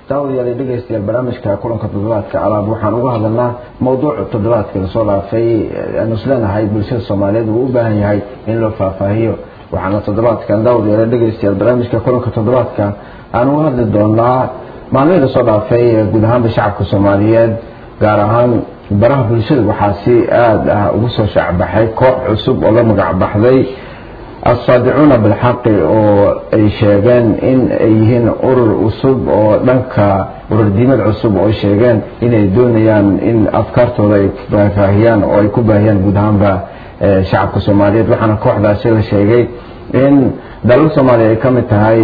daawadayaal dhegeystayaal barnaamijka kulanka toddobaadka alaab waxaan uga hadalnaa mowduuca toddobaadka lasoo dhaafay aanu isleenahay bulshada soomaaliyeed uu u baahan yahay in loo faahfaahiyo waxaana toddobaadkan daawadayaal dhegeystayaal barnaamijka kulanka toddobaadka aan uga hadli doonaa maalmihii lasoo dhaafay guud ahaanba shacabka soomaaliyeed gaar ahaan baraha bulshada waxaa si aada ah ugu soo shaacbaxay koox cusub oo la magac baxday assaadicuuna bilxaqi oo ay sheegeen in ay yihiin urur cusub oo dhanka ururdiimad cusub oo ay sheegeen inay doonayaan in afkaartooda ay faahfaahiyaan oo ay ku baahiyaan guud ahaanba shacabka soomaaliyeed waxaana kooxdaasi la sheegay in dalal soomaaliya ay ka mid tahay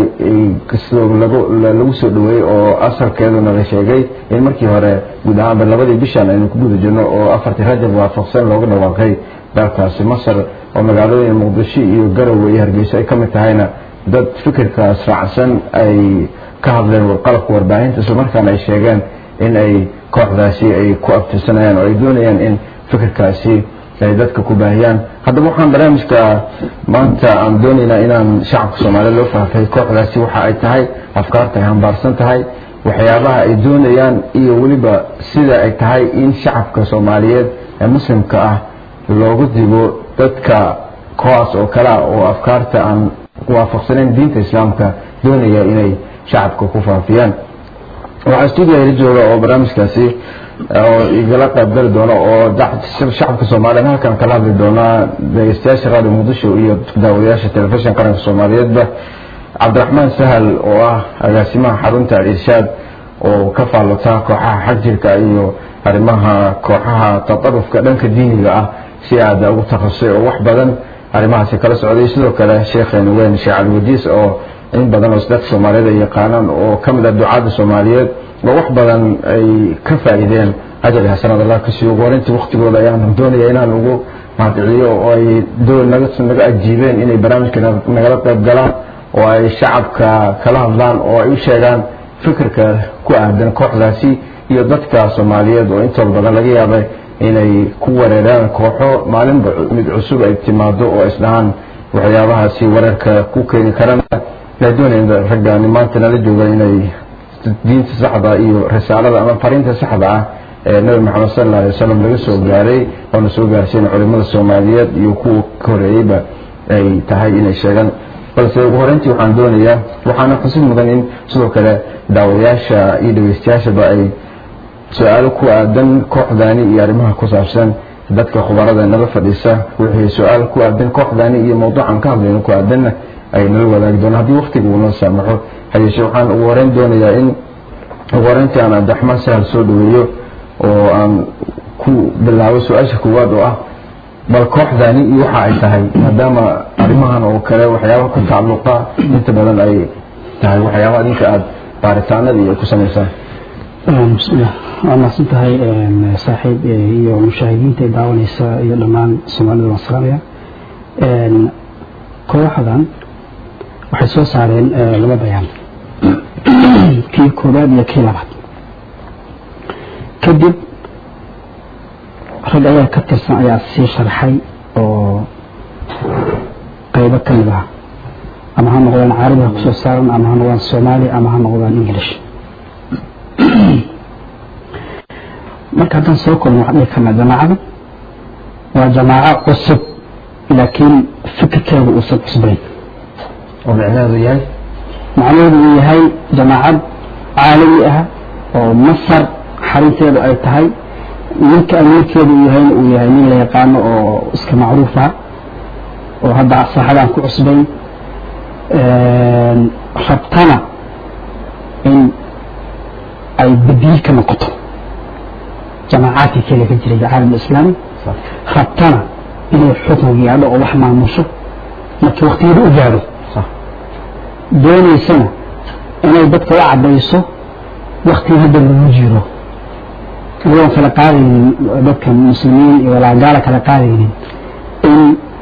lagu soo dhaweeyey oo asalkeeduna la sheegay in markii hore guud ahaanba labadii bishan aynu ku guda jirno oo afartii rajab waafaqsan looga dhawaaqay dalkaasi masar oo magaalooyin muqdisho iyo garowe iyo hargeyso ay ka mid tahayna dad fikirkaas raacsan ay ka hadleen warqalabka warbaahinta islamarkaana ay sheegeen in ay kooxdaasi ay ku abtirsanayaan oo ay doonayaan in fikirkaasi ay dadka ku baahiyaan haddaba waxaan barnaamijka maanta aan doonaynaa inaan shacabka soomaaliya loo faahfay kooxdaasi waxa ay tahay afkaarta ay hambaarsan tahay waxyaabaha ay doonayaan iyo weliba sida ay tahay in shacabka soomaaliyeed ee muslimka ah loogu dibo dadka kuwaas oo kale ah oo afkaarta aan waafaqsanayn diinta islaamka doonaya inay shacabka ku faafiyaan waxaa stuudiya ila jooga oo barnaamijkaasi oo igala qaybgali doono oo shacabka soomaaliyeed halkan kala hadli doonaa dhegeystayaasha radio muqdisho iyo daawadayaasha telefishin qaranka soomaaliyeedba cabdiraxmaan sahal oo ah agaasimaha xarunta al-irshaad oo ka faallota kooxaha xagjirka iyo arrimaha kooxaha tatarufka dhanka diiniga ah si aada ugu takhasusay oo wax badan arrimahaasi kala socday sidoo kale sheekheenu weyn sheekh caliwadiis oo in badan oo dadka soomaaliyeed ay yaqaanaan oo ka mid ah ducaadda soomaaliyeed oo wax badan ay ka faa'iideen ajar iyo xasanad allah kasii ugu horeyntii waktigooda ayaan doonaya inaan ugu mahadceliyo oo ay naga naga ajiibeen inay barnaamijka nagala qayb galaan oo ay shacabka kala hadlaan oo ay u sheegaan fikirka ku aadan kooxdaasi iyo dadka soomaaliyeed oo intooda badan laga yaabay inay ku wareeraan kooxo maalinba mid cusub ay timaado oo isdhahaan waxyaabahaasi wareerka ku keeni karana ay doonayeen raggaani maanta nala jooga inay diinta saxda iyo risaalada ama fariinta saxda ah ee nabi maxamed sal alla alay wasalam laga soo gaaray oona soo gaarsiin culimada soomaaliyeed iyo kuwa ka horeeyeyba ay tahay inay sheegaan balse ugu horeyntii waxaan doonayaa waxaana xusid mudan in sidoo kale daawadayaasha iyo dhegeystayaashaba ay su-aalo ku aadan kooxdaani iyo arrimaha ku saabsan dadka khubarada nala fadhiisa wixii su-aal ku aadan kooxdaani iyo mawduucan ka hadlayno ku aadanna ay nala wadaagi doonaan haddii waktiga uu noo saamaxo hayeeshe waxaan ugu horeyn doonayaa in ugu horeyntii aan cabdiraxmaan sahal soo dhaweeyo oo aan ku bilaabo su-aasha koowaad oo ah bal kooxdaani iyo waxa ay tahay maadaama arrimahan oo kale waxyaabaha ku tacalluqa inta badan ay tahay waxyaabaha idinka aada baaritaanada iyo ku samaysaan bismillah waa mahadsan tahay saaxiib iyo mushaahidiinta ay daawanaysa iyo dhammaan soomaalida waan salaamaya kooxdan waxay soo saareen laba bayaan kii koobaad iyo kii labaad kadib rag ayaa ka tirsan ayaa sii sharxay oo qaybo ka mid ah ama ha noqdaan carabiga kusoo saaran ama ha noqdaan soomaali ama ha noqdaan english marka haddaan soo kulno waxaan dhihi karnaa jamaacada waa jamaaco cusub laakiin fikirkeedu uusan cusbayn oo micnaheedu yahay macnaheedu uu yahay jamaacad caalami ah oo masar xarunteedu ay tahay ninka amiirkeedu uu yahayna uu yahay nin la yaqaano oo iska macruuf ah oo hadda saaxadaan ku cusbayn rabtana in ay badiil ka noqoto jamaacaadkii kale ka jiray caalam islaami rabtana inay xukun gaadho oo wax maamusho markii waktigeeda u gaadho doonaysana inay dadka u cadayso waktiga hadda lagu jiro iyadoon kala qaadaynin dadka muslimiin iyo walaagaala kala qaadaynin in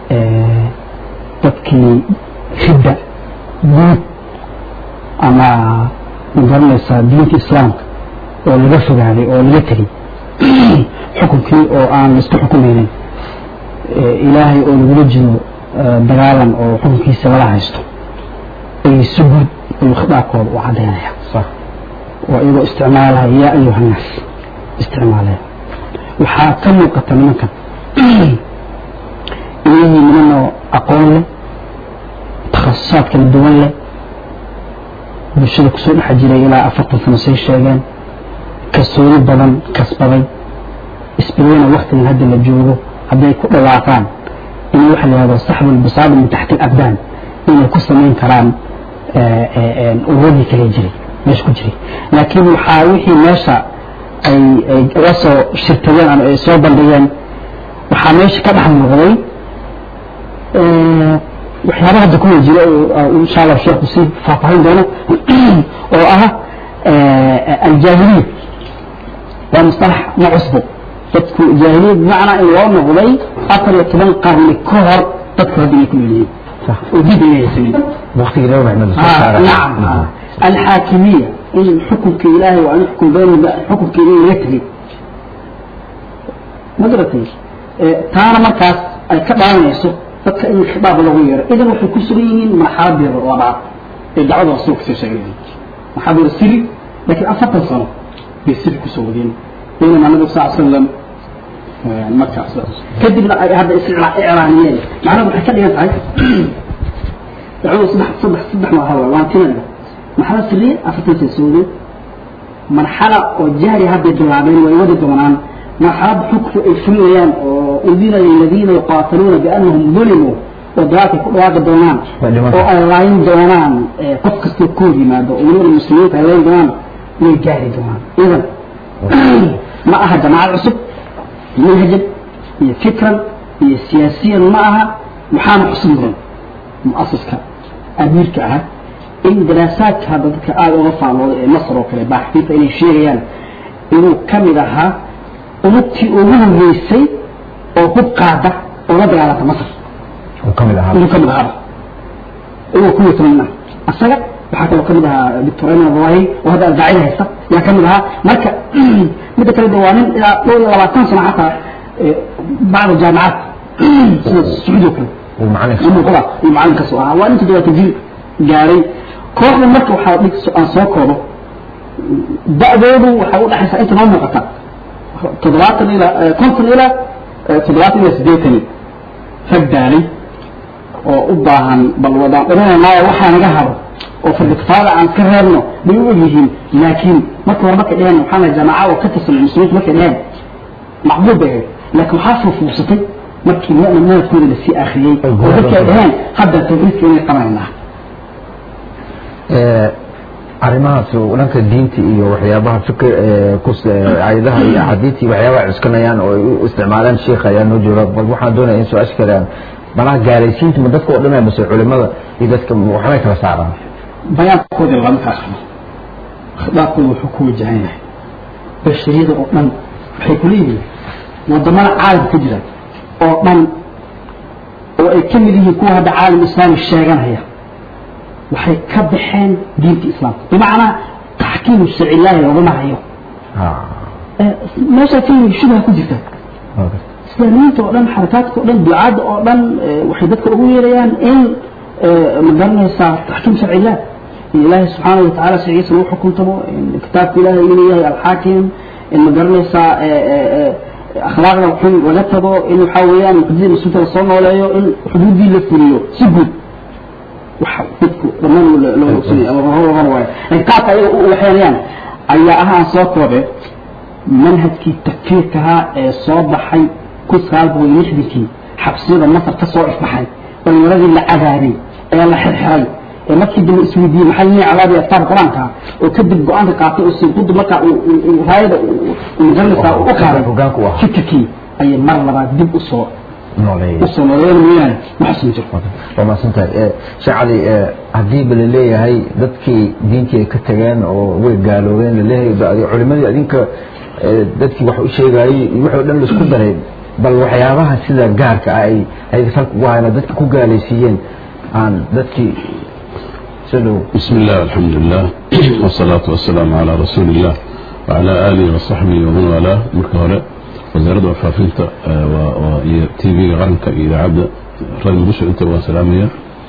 dadkii ridda guud ama magaranaysaa diinta islaamka oo laga fogaaday oo laga tegay xukunkii oo aan laisku xukumaynin ilaahay oo lagula jiro dagaalan oo xukunkiisa lala haysto ay si guud ayuu khitaabkooda u cadaynaya oo iyagoo isticmaalaya yaa ayuha nnaas isticmaalaya waxaa ka muuqata nimankan inayii nimanoo aqoon leh takhasusaad kala duwan leh bulshada kusoo dhex jiray ilaa afartan sano say sheegeen kalsooni badan kasbaday isbilowna waktigan hadda la joogo hadday ku dhawaaqaan in waxa la yihahdo saxbu lbisaadi min taxti alabdaan inay ku samayn karaan ururadii kale jiray meesha ku jiray laakiin waxaa wixii meesha ay ay la soo shirtageen ama ay soo bandhigeen waxaa meesha ka dhex muuqday waxyaaba hadda kuwa jira insha allah sheekhu sii faahfaahin doono oo ah aljaahiliya waa mustalax ma cusbo dadku jaahiliya bimacnaa in loo noqday afar iyo toban qarni ka hor dadku hadda inay ku noolyihiin oo dib inay haysanin waqtigii nabi maxamed la soo saaray nacam alxaakimiya in xukunka ilaahay waa in xukun bayn xukunka in laga tegay ma garatay taana markaas ay ka dhaawanayso dadka in khidaab lagu yeero idan waxay ku sugan yihiin marxaladii labaad ee dacwada rasuulka soo sheegay maxaa buu siri laakiin afartan sano bay siri kusoo wadeen baynama nabigu sal slam markaas kadibna ay hadda iclaaniyeen macnaha waxay ka dhigan tahay dacwada saddex saddex saddex marxalo waa tinada marxalo siriya afartan sano soo wadeen marxala oo jahri hadday bilaabeen way wadi doonaan marxalad xukfu ay fulinayaan oo udina liladiina yuqaataluuna biannahum dulimuu oo dagaalkay ku dhawaaqi doonaan oo ay laayin doonaan qof kastoo ka hor yimaado oo weliba muslimiinta ay laayin doonaan way gaari doonaan idan ma aha jamaacad cusub manhajan iyo fikran iyo siyaasiyan ma aha waxaana xusun mudan mu'asiska amiirka ahaa in daraasaadka hadda dadka aada uga faallooda ee masar oo kale baaxfiinta inay sheegayaan inuu ka mid ahaa ummadtii ugu horeysay oo hub qaada oo la dagaalanta masar uu ka mid ahaa inuu ka mid ahaaba inuu ku yatmanna asaga waxaa kaloo kamid ahaa doctor ayman abdullahi oo hadda aldaacida haysta yaa ka mid ahaa marka midda kale de waa nin ilaa dhowr iyo labaatan sano xataa bacda jaamicaad sida sacuudi oo kale uu macalin muuqda iyo macalinkaasoo ahaa waa nin toddobaatan jil gaaray kooxda marka waxaa dhig aan soo koobo da'doodu waxay u dhaxaysaa inta noo muuqata toddobaatan ilaa konton ilaa toddobaatan ilaa siddeetani rag daalay oo u baahan bal wadaan dhamanaynaayo waxaa naga haro oo fardikifaada aan ka reebno bay u ogyihiin laakiin marka hore markay dheheen waxaa la jamaaca oo ka tirsan muslimiintu markay dheheen macbuud bay ahayd laakiin waxaa fuufuusatay markii manadkooda lasii akhriyey oo dadkii ay dheheen hadda tawxiidka inay qabanaynaa arrimahaas dhanka diinta iyo waxyaabaha fikr ayadaha iyo axaadiistii waxyaabaha cuskanayaan oo ay u isticmaalaan sheikha ayaa noo jooga bal waxaan doonaya in su-aasha kalean malaha gaalaysiinta ma dadka oo dhan mase culimada iyo dadka waxbay kala saaraan bayaankoodii lama kala qabo khidaabkooda wuxuu ku wajahan yahay bashariyada oo dhan waxay ku leeyihiin wadamada caalamka ka jira oo dhan oo ay ka mid yihiin kuwa hadda caalam islaami sheeganaya waxay ka baxeen diinta islaamka bimacnaa taxkiimu sharci illaahi loogama hayo meeshaa ka yimid shubha ku jirta islaamiyiinta oo dhan xarakaadka oo dhan ducaadda oo dhan waxay dadka ugu yeerayaan in ma garanaysaa taxkiim sharci illah in ilaahay subxaana wa tacala sharcigiisa lagu xukuntamo in kitaabka ilaahay inuu yahay alxaakim in ma garanaysaa akhlaaqda xun laga tago in waxaa weeyaan muqadida mas-uulka la soo nooleeyo in xuduuddii la fuliyo si guud wax dadku dhammaan loo ogsanaya ama hor waayo laakiin qaabka ayaga u waxeenayaan ayaa ah aan soo koobe manhajkii takfiirkahaa ee soo baxay kun sagaal boqol iyo lixdankii xabsiyada masar ka soo ifbaxay dhalinyaradii la cadaabay ee la xirxiray ee markii dambe isweydiiyey maxaa yini cadaabay aftaarka qur-aanka oo kadib go-aanka qaatay oo sinqudu markaa raayada magaranaysaa u qaaday hogaanku ahaa fikirkii ayay mar labaad dib usoo nooleeyay usoo nooleeyeen mooyaane ma xusin jiro waa mahadsantahay sheekh cali haddii ba laleeyahay dadkii diintii ay ka tageen oo way gaaloobeen laleeyahay culimadii adinka dadkii wax u sheegayey wixii o dhan laisku daray bal waxyaabaha sida gaarka ah ay ay salka ugu hayna dadka ku gaalaysiiyeen aan dadkii soo dhow بسم الله والحمد لله والصلاة والسلام على رسول الله وعلى آله وصحبه ومن والاه marka hore wasaaradda warfaafinta iyo tv-ga qaranka iyo idaacadda radio muqdisho inta waan salaamaya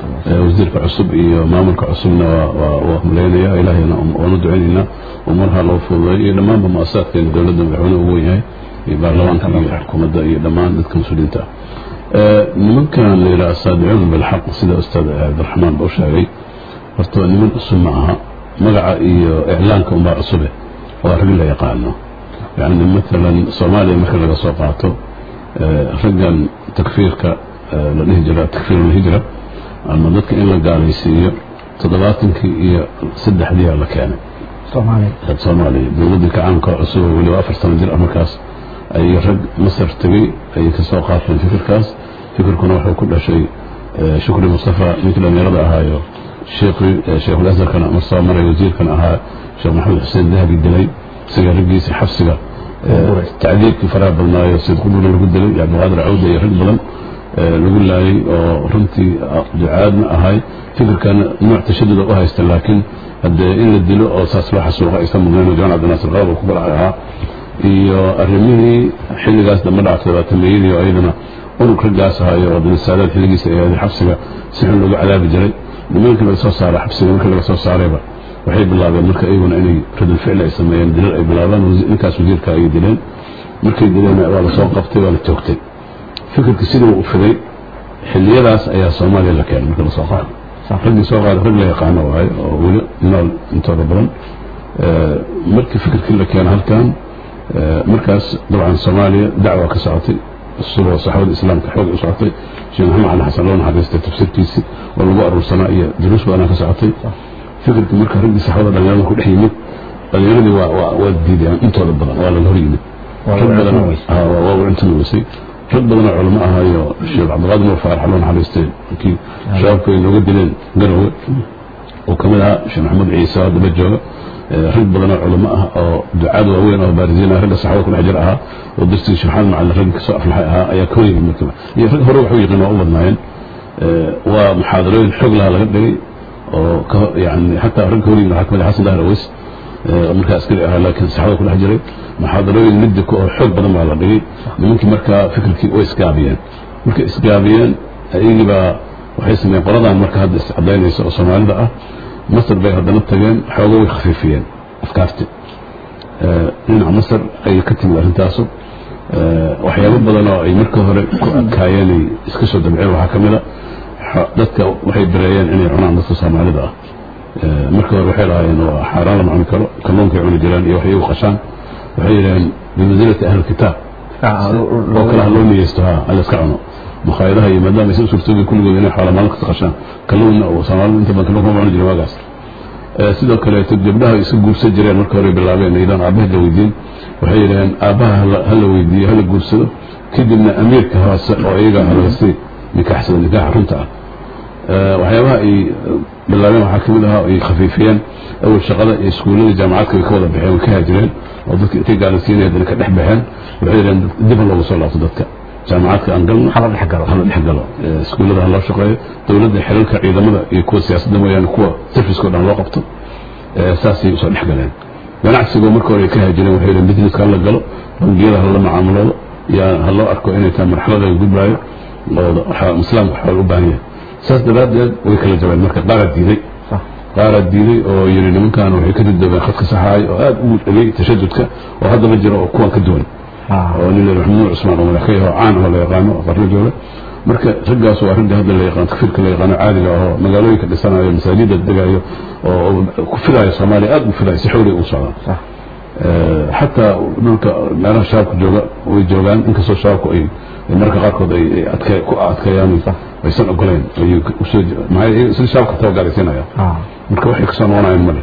wasiirka cusub iyo maamulka cusubna waa humleynaya ilaahayna waanu ducaynaynaa umarha loo fududeeyo iyo dhammaanba mu-asasaadkeena dowladda madaxweyne ugu weyn yahay iyo baarlamaanka iyo xukuumadda iyo dhammaan dadka mas-uuliyiinta ah nimankan la yidhaha asaadicuun bilxaq sida ustaad cabdiraxmaan ba u sheegay horta niman cusub ma aha magaca iyo iclaanka unbaa cusube waa rag la yaqaano yani maalan soomaaliya marka laga soo qaato raggan takfiirka la dhihi jira takfiir ulhijra ama dadka in la gaalaysiiyo toddobaatankii iyo saddexdiiaa la keenay soomaaliya dowladdii kacaanka cusub oo weliba afar sano jir ah markaas ay rag masar tegey ayay kasoo qaateen fikirkaas fikirkuna wuxuu ku dhashay shukri mustafa ninkii dhalinyarada ahaayo sheekhul asarkana mar soo maray wasiirkan ahaa sheekh maxamed xuseen dahabi dilay isaga raggiisa xabsiga tacdiibkii faraha badnaayo sid quduna lagu dilay iyo cabdiqaadir cawda iyo rag badan lagu laayay oo runtii ducaadna ahay fikirkana nooc tashaduda u haysta laakiin haddee in la dilo oo saas loo xasuuqa aysan mudnayn jamal cabdinaasir qalab uu ku balacay ahaa iyo arrimihii xilligaas dambe dhactay labaatameeyadii oo ayadana unug raggaas ahayo oo dinasaadaad xilligiisa ay aaday xabsiga si xun loogu cadaabi jiray nimankii laga soo saaray xabsiga markii laga soo saarayba waxay bilaabeen marka iyaguna inay radul ficli ay sameeyeen dilal ay bilaabaan ninkaas wasiirka ayay dileen markay dileen waa la soo qabtay waa la toogtay fikirkii sidii u fiday xilliyadaas ayaa soomaaliya la keenay marka lasoo qaaday raggii soo qaaday rag la yaqaano waaye oo weli nool intooda badan markii fikirkii la keenay halkan markaas dabcan soomaaliya dacwa ka socotay subo saxaabada islaamka xoog u socotay sheekh maxamed cali xasan loo naxariistay tafsiirkiisii oo lagu aruursanaa iyo duruus badanaa ka socotay fikirkii marka raggii saxaabada dhalinyarada ku dhex yimid dhalinyaradii waa waa diideen intooda badan waa laga hor yimid rag badan waa u cuntan weysay rag badanoo culamo ahaayo sheekh cabdiqaadir nuur faarax loo naxariistay kii shabaabka ay nooga dileen garowe oo kamid ahaa sheekh maxamed ciise oo daba jooga rag badanoo culamo ah oo ducaad waaweyn oo baarisiin ah ragga saxaabada kudhex jir ahaa oo darsigii sheekh maxamed macalin ragga kasoo aflaxay ahaa ayaa ka horyimid markiiba iyo rag hore waxu yaqiin waa u badnaayeen waa muxaadarooyin xoog laha laga dhigay oo yani xataa ragga horyimid waxaa kamid ah xasan dahir aweys markaa askari ahaa laakiin saxaabada kudhex jiray muxaadarooyin midda ku oo xoog badan baa la dhigay nimankii markaa fikirkii way isgaabiyeen markay isgaabiyeen ayagii baa waxay sameeyeen qoladan marka hadda iscadaynaysa oo soomaalida ah masar bay haddana tageen xooga way khafiifiyeen afkaarti dhinaca masar ayay ka timid arrintaasu waxyaabo badan oo ay marka hore ku adkaayeen ay iska soo dabceen waxaa ka mid a dadka waxay bareeyeen inay cunaan dadka soomaalida ah marka hore waxay lahaayeen waa xaaraan lama cuni karo kalluunkay cuni jireen iyo waxay u qashaan waxay yidhaheen bimansilati ahli kitaab oo kale ha loo niyeysto ha alla iska cuno makhaayadaha iyo maadaama aysan suurtoobi kulligood inay xoola maalin kasta qashaan kalluunna oo soomaalidu inta badan kalluunka ma cuni jirin waagaas sidoo kaleeto gabdhaha iska guursan jireen marka hore bilaabeen idan aabbaha la weydiin waxay yidhaheen aabbaha hala weydiiyo hala guursado kadibna amiirka hoose oo iyaga halasi nikaaxsada nikaaxa runta ah waxyaabaha ay bilaabeen waxaa kamid ahaa ay khafiifiyeen awal shaqada iyo iskuullada jaamacadka way ka wada baxeen way ka haajireen oo dadka intay gaalansiinaya dana ka dhex baxeen waxay yidhaheen dib ha loogu soo laabto dadka jaamacadka aan galno hala dhex galo hala dhex galo iskuullada ha loo shaqeeyo dowladda xilalka ciidamada iyo kuwa siyaasadda mooyaane kuwa serviceko dhan loo qabto saasay usoo dhex galeen ganacsigoo marka hore ay ka haajireen waxay yidhaheen businesska hala galo bangiyada hala macaamuloodo yaa ha loo arko inay tahay marxalada laga gudbaayo oo islaamka xool u baahan yahay saas daraaddeed way kala jabeen marka qaaraa diiday qaaraa diiday oo yidhi nimankan waxay ka dudobeen khadka saxaay oo aada ugu dhegay tashadudka oo haddaba jiro oo kuwan ka duwan oo nin leeyahay maxamuud cusmaan oo madax ka yahay oo caan oo la yaqaano oo qarno jooga marka raggaas waa ragga hadda la yaqaan takfiirka la yaqaano caadiga ah oo magaalooyinka dhisanayo masaajida degayo oo ku filayo soomaaliya aada u filayo si xowli u socdaan xataa dhulka meelaha shabaabka jooga way joogaan inkastoo shabaabku ay marka qaarkood ay ku adkeeyaan aysan ogoleyn sida shabaabka tabagaalaysiinaya marka waxay kasoo noqonayaan male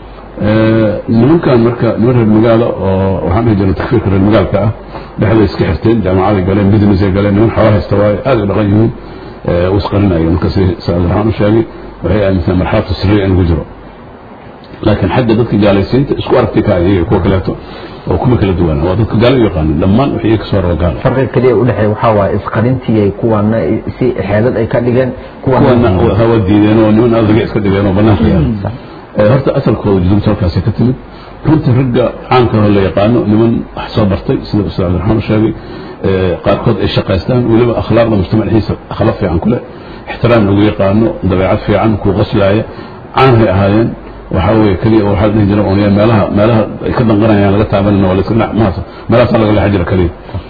nimankan marka niman reer magaalo oo waxaan dhihi jirna takfiirka reer magaalka ah dhexday iska xirteen jaamacaday galeen businessay galeen niman xoolo haysta waayo aada u dhaqan yihiin u isqarinaya marka si saabdiraxmaan u sheegay waxay aaminsan marxalatu sirriya in lagu jiro laakiin xagga dadka gaalaysiinta isku aragti ka iyaga kuwa kaleeto oo kuma kala duwana waa dadka gaalo u yaqaanin dhammaan waxay iyaga kasoo raba gaalo farqiga keliya u dhexeeya waxaa waaye isqarintii ay kuwana si xeelad ay ka dhigeen kuwana hawa diideen oo niman aadaga iska dhigeen oo banaanka yaala horta asalkooda judubta halkaasay ka timid runtii ragga caanka oo la yaqaano niman wax soo bartay sida ustaad cabdiraxmaan u sheegay qaarkood ay shaqaystaan weliba akhlaaqda mujtamac dhexdiisa akhlaaq fiican ku leh ixtiraam lagu yaqaano dabeecad fiican kuu qoslaaya caanhay ahaayeen waxaa weeye keliya waxaa dhihi jira oonaya meelaha meelaha ay ka danqanayaan laga taabanina waa la iska dhinac mahaas meelahaasaa laga leexan jira keliya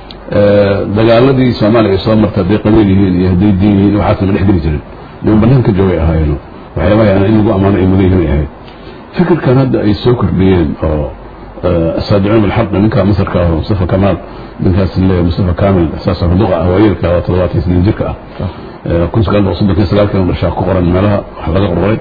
dagaaladii soomaaliya ay soo martay hadday qabiil yihiin iyo hadday diin yihiin waxaasna ma dhex geli jirin niman banaanka joogay ahaayeeno waxyaabaha yani in lagu ammaano ay mudan yihiin ay ahayd fikirkan hadda ay soo kordhiyeen oo asaadicuun bilxaqi ninka masarka ah mustafa kamaal ninkaas leeyahay mustafa kaamil saas ruduqa ah waayeelka waa toddobaatan siniin jirka ah kun sagaal boqol soddon sagaalkan dhashaa ku qoran meelaha wax laga qorqoray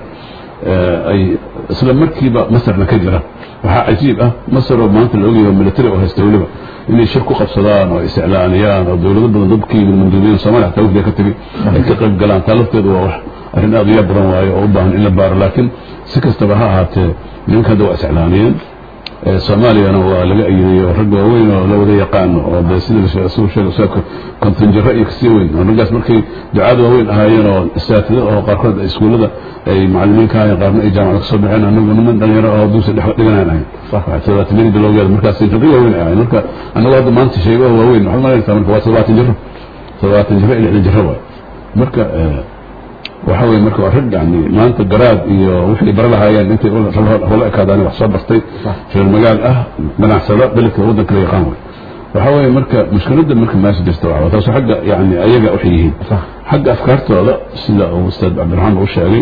ay isla markiiba masarna ka jira waxaa cajiib ah masar oo maanta la ogyahay military oo haysta weliba inay shir ku qabsadaan oo isiclaaniyaan oo dowlado badan dadkii manduubiyin soomaaliya xataa wafdiga ka tegi ay ka qayb galaan taa lafteedu waa wax arrin aad u yaab badan waayo oo u baahan in la baaro laakiin si kastaba ha ahaatee nimanka hadda waa isiclaaniyeen soomaaliyana waa laga ayidayo rag waaweyn oo la wada yaqaano oo de sida suu sheega ustaadka kontinjaro iyo kasii weyn oo raggaas markay ducaad waaweyn ahaayeen oo asaatida oo qaarkood iskuullada ay macallimiin ka ahaayeen qaarna ay jaamacada kasoo baxeen anagu niman dhalinyaro oo duusa dhex dhiganaan ahayn todobaatanadii bilowgeeda markaas rag waaweyn ay ahayn marka anagu hadda maanta sheego waaweyn waxaad malaysaa marka waa toddobaatan jiro toddobaatan jiro iyo lixdan jiro waay marka waxa weye marka waa rag yani maanta garaad iyo wixii bara lahaayeen intay hula ekaadaan wax soo bartay reer magaal ah ganacsada beledka waddanka la yaqaan way waxa weeye marka mushkiladda marka meesha jirta waa taas xagga yani ayaga waxay yihiin xagga afkaartooda sida uu ustaad cabdiraxmaan uu sheegay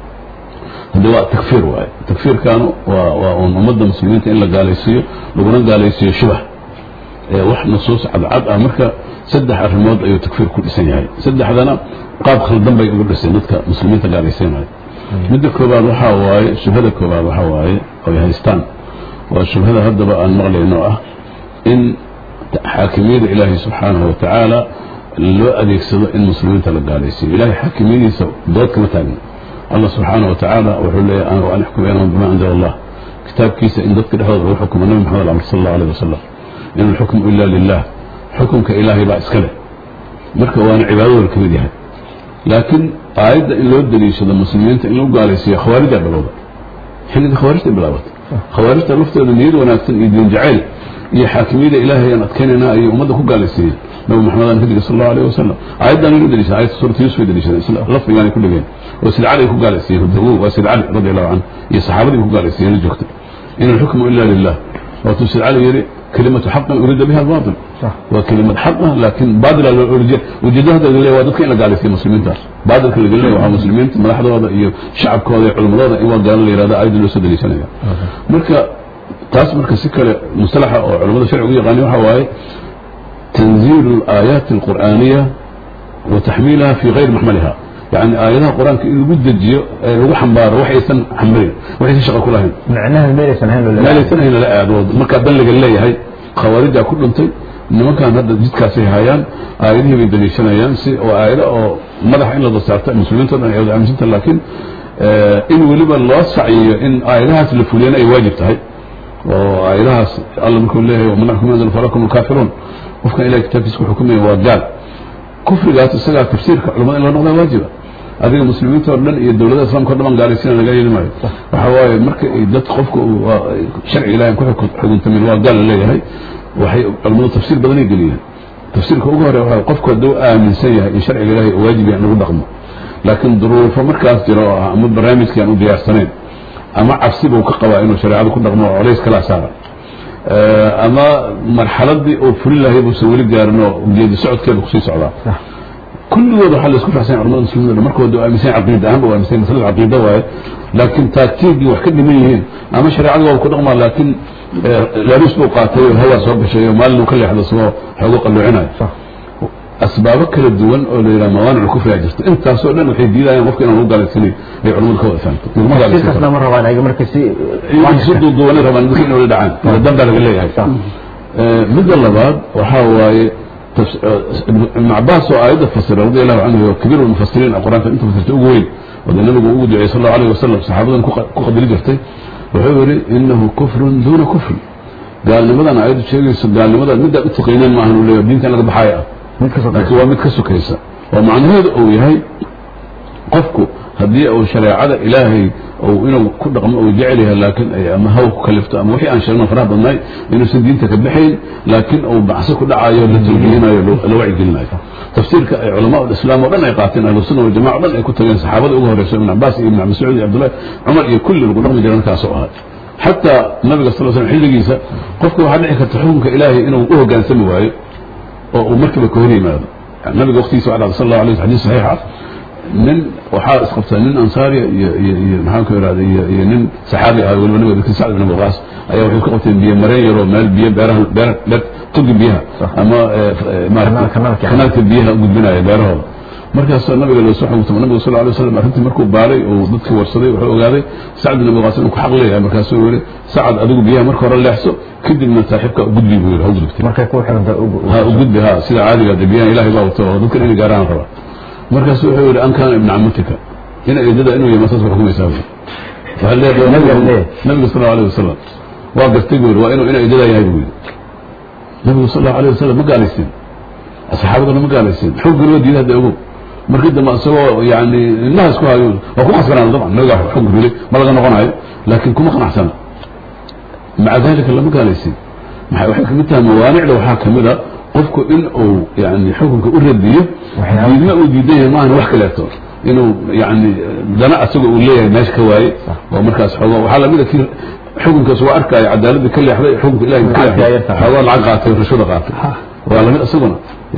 hadde waa takfiir waaye takfiirkaanu waa waa uun ummadda muslimiinta in la gaalaysiiyo laguna gaalaysiiyo shubah wax nusuus cadcad ah marka saddex arrimood ayuu takfiir ku dhisan yahay saddexdana qaab khaldan bay ugu dhiseen dadka muslimiinta gaalaysiinaya midda koobaad waxaa waaye shubhada koobaad waxaa waaye oy haystaan waa shubhada haddaba aan maqlayno ah in xaakimiyada ilaahay subxaanahu watacaala loo adeegsado in muslimiinta la gaalaysiiyo ilahay xaakimiyadiisa dood kama taagna allah subxaanahu watacaala wuxuu leeyahy amru an yaxkum baynahum bima anzala allah kitaabkiisa in dadka dhexdooda lagu xukumo nabi maxamed amr sal allahu alayh wasalam in alxukmu ila lilah xukunka ilaahay baa iska leh marka waana cibaadadooda ka mid yahay laakiin aayadda in loo daliishado muslimiinta in lagu gaalaysiiyo khawaarijaa bilowda xilliga khawaarijta bilaabatay khawaarijta laftooda niyad wanaagsan iyo diin jacayl iyo xaakimiyada ilaahay aan adkeynayna ayay ummadda ku gaalaysiiyeen nabi maxamed aan ka digay sal allahu alayh wasalam aayaddan inuu daliishada ayadda suurata yusuf ay daliishadeen lafdigaanay ku dhigeen oo sid cali ay ku gaalaysiiyeen hudawo waa sid cali radi allahu canhu iyo saxaabadii ku gaalaysiiyeen la joogtay in alxukmu ila lilah waatuu sid cali yidhi كلمة حق أريد بها الباطل صح. وكلمة حق لكن باطل وجدها هذا اللي وادك إلا قال في مسلمين تاس باطل اللي قال لي وها مسلمين ما لحظة هذا إيه شعب كذا علماء هذا إيه قال لي هذا أيد اللي سد لي سنة مركا تاس مركا سكة مصطلح أو علماء الشرع يغني وحواي تنزيل الآيات القرآنية وتحميلها في غير محملها يعني آياتها القرآن إنه قد جيو لو حمبار وحي سن حمبرين وحي شغل كلها معناها ميليسن هين ولا meelaysan hayna la aado markaa balliga leeyahay khawaarijaa ku dhintay nimankan hadda jidkaasay hayaan aayadihii bay daliishanayaan si oo aayado oo madaxa in la dasaarto muslimiinta dhan ay wada aaminsantaha laakiin in weliba loo sacyiyo in aayadahaas la fuliyana ay waajib tahay oo aayadahaas alla markuu leeyahay waman axkum anzal falakum alkaafiruun qofkan ilahay kitaabkiisa ku xukumaya waa gaal kufrigaas isagaa tafsiirka culamada in loo noqdaa waajiba adiga muslimiinta oo dhan iyo dowladaha islamka o dhan baan gaalaysiina laga yeeli maayo waxa waaye marka ay dad qofka sharci ilahay ku xukuntamin waa gaal la leeyahay waxay culamadu tafsiir badanay geliyeen tafsiirka ugu hore waxa qofku hadduu aaminsan yahay in sharciga ilahay uu waajib yahay in lagu dhaqmo laakiin duruufo markaas jiro oo ah ama barnaamijkii aan u diyaarsanayn ama cabsi buu ka qabaa inuu shareecada ku dhaqmo oo colays kala saara ama marxaladii uu fulin lahay buusan weli gaarin oo geedi socodkeeda kusii socdaa kulligood waxaa la isku faxsan culamada muslimiin markooda aaminsan caqiida ahaan waa aaminsan masalada caqiida waaye laakiin taagtiigii wax ka dhiman yihiin ama shareecada waa ku dhaqmaa laakiin laabis buu qaatay oo hawaa soo gashay oo maalin uu ka leexdo isagoo xoogo qalluucinayo asbaabo kala duwan oo la yidhaha mawaanic kufriga jirta intaasoo dhan waxay diidayaan qofka inaan u gaalaysanin ay culamadu ka wada fahamto tafsiirkaasna ma rabaan ayaga marka si si duuduubanay rabaan dadka inay wada dhacaan wada dan baa laga leeyahay midda labaad waxaa waaye ابن عباس وآية فسر رضي الله عنه وكبير المفسرين القرآن فأنت فسرت أقوين وذا النبي أقول صلى الله عليه وسلم صحابة كقد لجرتي وحوري إنه كفر دون كفر قال لماذا أنا عيد شيء قال لماذا نبدأ التقينين معه ولا دين كان بحايا لكن هو متكسو كيسا ومعنى هذا أو يهي قفكو هدي أو شريعة إلهي oo inuu ku dhaqmo uu jecel yahay laakiin ay ama haw ku kalifto ama wixii aan sheegno faraha badnaay inuusan diinta ka baxayn laakiin uu bacsi ku dhacayo la tawjiihinayo la wacyigelinayo tafsiirka ay culamaa islaam oo dhan ay qaateen ahlusunna waljamaca o dhan ay ku tageen saxaabada ugu horeyso ibn cabaas iyo ibn mascuud iyo cabdullahi cumar iyo kulli lagu dhaqmi jiray markaasoo ahay xataa nabiga sal slam xilligiisa qofka waxaa dhici karta xukunka ilaahay inuu u hogaansami waayo oo uu markiiba ka hor yimaado nabiga waqtigiisa waa dhacday sal allahu alayh xadiis saxiix ah nin waxaa isqabtaa nin ansaariya iyo iyo iyo maxaan ku irahda iyo iyo nin saxaabi ah weliba nabiga dadkii sacd ibn waqaas ayaa waxay ka qabteen biyo mareen yaroo meel biyo beeraha beer beer tugi biyaha ama maarata kanaalka biyaha u gudbinaya beerahooda markaasoo nabiga loo soo xugtamo nabiga sal alay waslam arrintii markuu baaray oo dadkii warsaday wuxuu ogaaday sacd ibn waqaas inuu ku xaq leeyahay markaasuu yiri sacad adigu biyaha marka hore leexso kadibna saaxiibka gudbi buu yiri ha gudubtay markay ku xiranta ha u gudbi ha sida caadiga de biyaha ilaahay baa wato oo dadkan inay gaaraan raba markaasu wuxuu yidhi an kaana ibna camatika ina eedada inuu yahay masaas xukumaysaa buu waxaa leedahay nabiga sal allahu alayh wasalam waa gartay buu yidhi waa inuu ina eedada yahay buu yidhi nabigu sal allahu alayh wasalam ma gaalaysiin saxaabadana ma gaalaysiin xuggana waa diiday hadda ogow markii dambe isagoo yani indhaha isku hayo waa ku qasbanaan dabcan nabiga xug rilay ma laga noqonayo laakiin kuma qanacsana maca dalika lama gaalaysiin maxay waxay kamid tahay mawaanicda waxaa kamid a qofku in uu yani xukunka u radiyo diidma uu diidan yahay maahan wax kaleeto inuu yani dana asaga uu leeyahay meesha ka waaye oo markaas xoogo waxaa lamida kii xukunkaas waa arkaayo cadaaladii ka leexday xukunka ilahay ka leexday xoogaa lacag qaatay rashwada qaatay waa lamid isaguna